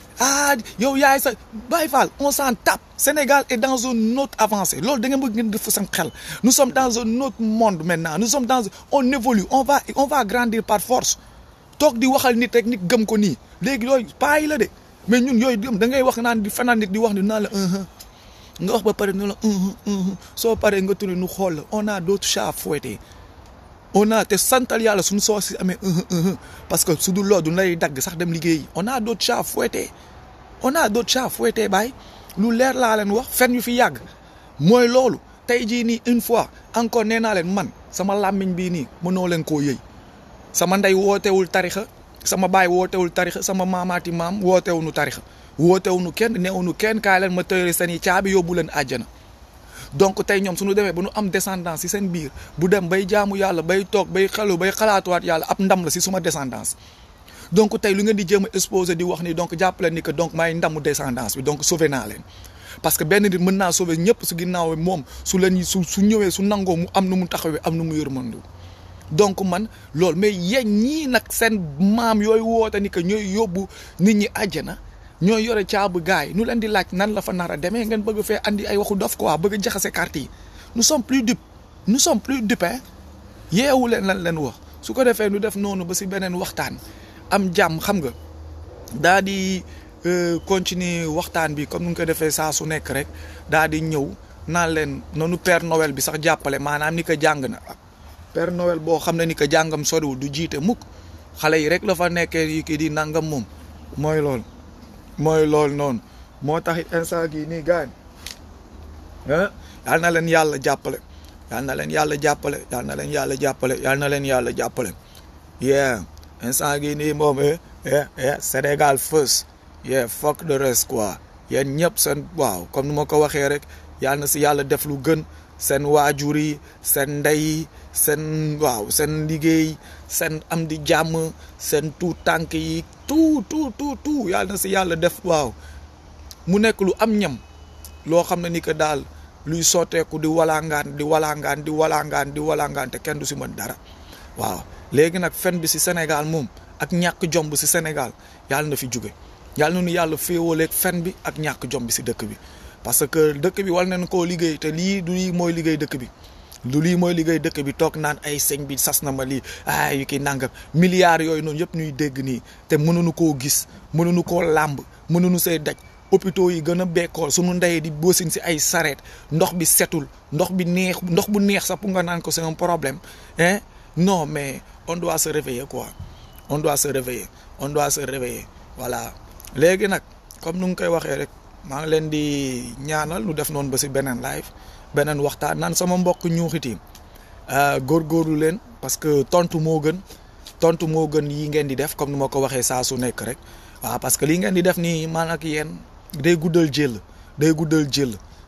ah yow yaay sa Baye Fall on s'en tape Sénégal est dans une autre avancée loolu da ngeen bëgg ngeen def seen xel nous sommes dans un autre monde maintenant nous sommes dans on évolue on va on va grandir par force toog di waxal nit rek nit gëm ko nii léegi yooyu paa yi la de mais ñun yooyu da ngay wax naan di fanaan nit di wax ni naan la nga wax ba pare nu la soo paree nga tuni nu xool la on a d'autres chats à fouetter on a te santal yàlla suñu soo si amee parce que su dul loolu du lay dagg sax dem liggéeyi on a d'autres chats à fouetter on a d'autres chats à fouetter baay lu leer laa leen wax fen yu fi yàgg mooy loolu tey jii nii une fois encore nee naa leen man sama làmmiñ bii nii mënoo leen koo yëy sama ndey wootewul tarixa sama baay wootewul tarixa sama maamaati maam wootewuñu tarixa wootewuñu kenn neewuñu kenn kaay leen ma tëre seen i caabi yóbbu leen àjjana donc tey ñoom suñu demee ba nu am descendance ci seen biir bu dem bay jaamu yàlla bay toog bay xelu bay xalaatuwaat yàlla ab ndam la ci suma descendance donc tey lu ngeen di jéem a exposé di wax ni donc jàppale ni que donc maay ndamu descendance bi donc sauvé naa leen parce que benn nit mën naa sauvé ñëpp su ginnaaw moom su leen su su ñëwee su nangoo mu am nu mu taxawee am nu mu yërmandu donc man loolu mais yéen ñii nag seen maam yooyu woote ni que ñooy yóbbu nit ñi àjjana ñooy yore caabu gars yi nu leen di laaj nan la fa nar a demee ngeen bëgg fee andi ay waxu dof quoi bëgg a jaxase carte yi nous sommes plus dupes nous sommes plus dupes hein yeewu leen lan leen wax su ko defee nu def noonu ba si beneen waxtaan am jàmm xam nga daa di continuer waxtaan bi comme nu nga ko defee saa su nekk rek daa di ñëw naan leen noonu Père Noël bi sax jàppale maanaam ni ko jàng na Père Noël boo xam ne ni ko jàngam soriwul du jiite mukk xale yi rek la fa nekkee yi kii di nangam moom mooy loolu mooy loolu noonu moo tax instant gii nii gaañ ah yal na leen yàlla jàppale yal na leen yàlla jàppale yal na leen yàlla jàppale yal na leen yàlla jàppale yeah instant gii nii moom eh eh eh Sénégal first yeah fuck the rest quoi yéen ñëpp seen waaw comme ni ma ko waxee rek yal na si yàlla def lu gën seen waajur yi seen ndey yi seen waaw seen liggéey seen am di jàmm seen tout tànk yi tout tout tout tout yàlla na si yàlla def waaw mu nekk lu am ñam loo xam ne ni que daal luy sotteeku di walangaan di walangaan di walangaan di walangaan te kenn du si mën dara waaw léegi nag fen bi si Sénégal moom ak ñàkk jomb si Sénégal yàlla na fi jóge yàlla na nu yàlla féewaleeg fen bi ak ñàkk jom bi si dëkk bi parce que dëkk bi war nañ koo liggéey te lii du lii mooy liggéey dëkk bi lu lii mooy liggéey dëkk bi toog naan ay sëñ bi sas na ma lii ay yu kii nangam milliards yooyu noonu yëpp ñuy dégg nii te mënuñu koo gis mënuñu koo làmb mënuñu see daj hôpitaux yi gën a bekkool suñu ndey di bosin si ay sareet ndox bi setul ndox bi neex ndox bu neex sax pour nga naan ko c'est un problème hein non mais on doit se réveiller quoi on doit se réveiller on doit se réveiller voilà léegi nag comme nu nga koy waxee rek maa ngi leen di ñaanal nu def noonu ba si beneen live beneen waxtaan naan sama mbokk ñuuxiti góorgóorlu leen parce que tontu moo gën tontu moo gën yi ngeen di def comme ni ma ko waxee saa su nekk rek waaw parce que lii ngeen di def nii man ak yéen day guddal jël day guddal jël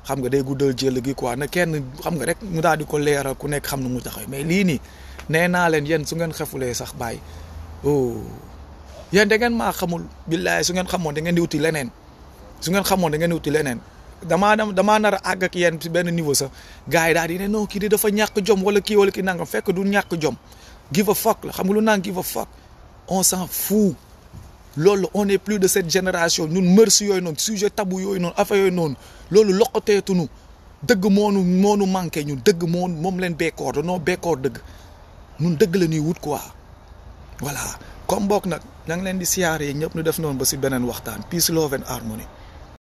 xam nga day guddal jël gi quoi na kenn xam nga rek ñu daal di ko leeral ku nekk xam na mu taxaw mais lii nii nee naa leen yéen su ngeen xefulee sax bàyyi oh yéen da ngeen maa xamul billaay su ngeen xamoon da ngeen di wuti leneen su ngeen xamoon da ngeen di wuti leneen damaa dem damaa nar a àgg ak yéen si benn niveau sax gars yi daal di ne non kii di dafa ñàkk jom wala kii wala kii nangam fekk du ñàkk jom give a fuck la xam nga lu naan give a fuck on s'en fout loolu on est plus de cette génération ñun mërs yooyu noonu sujet tabou yooyu noonu affaire yooyu noonu loolu loqateetunu dëgg moonu moonu manqué ñu dëgg moon moom leen bekkoor danoo bekkoor dëgg ñun dëgg la ñuy wut quoi voilà comme bokk nag ña ngi leen di siyaaree ñëpp ñu def noonu ba si beneen waxtaan peace love and harmony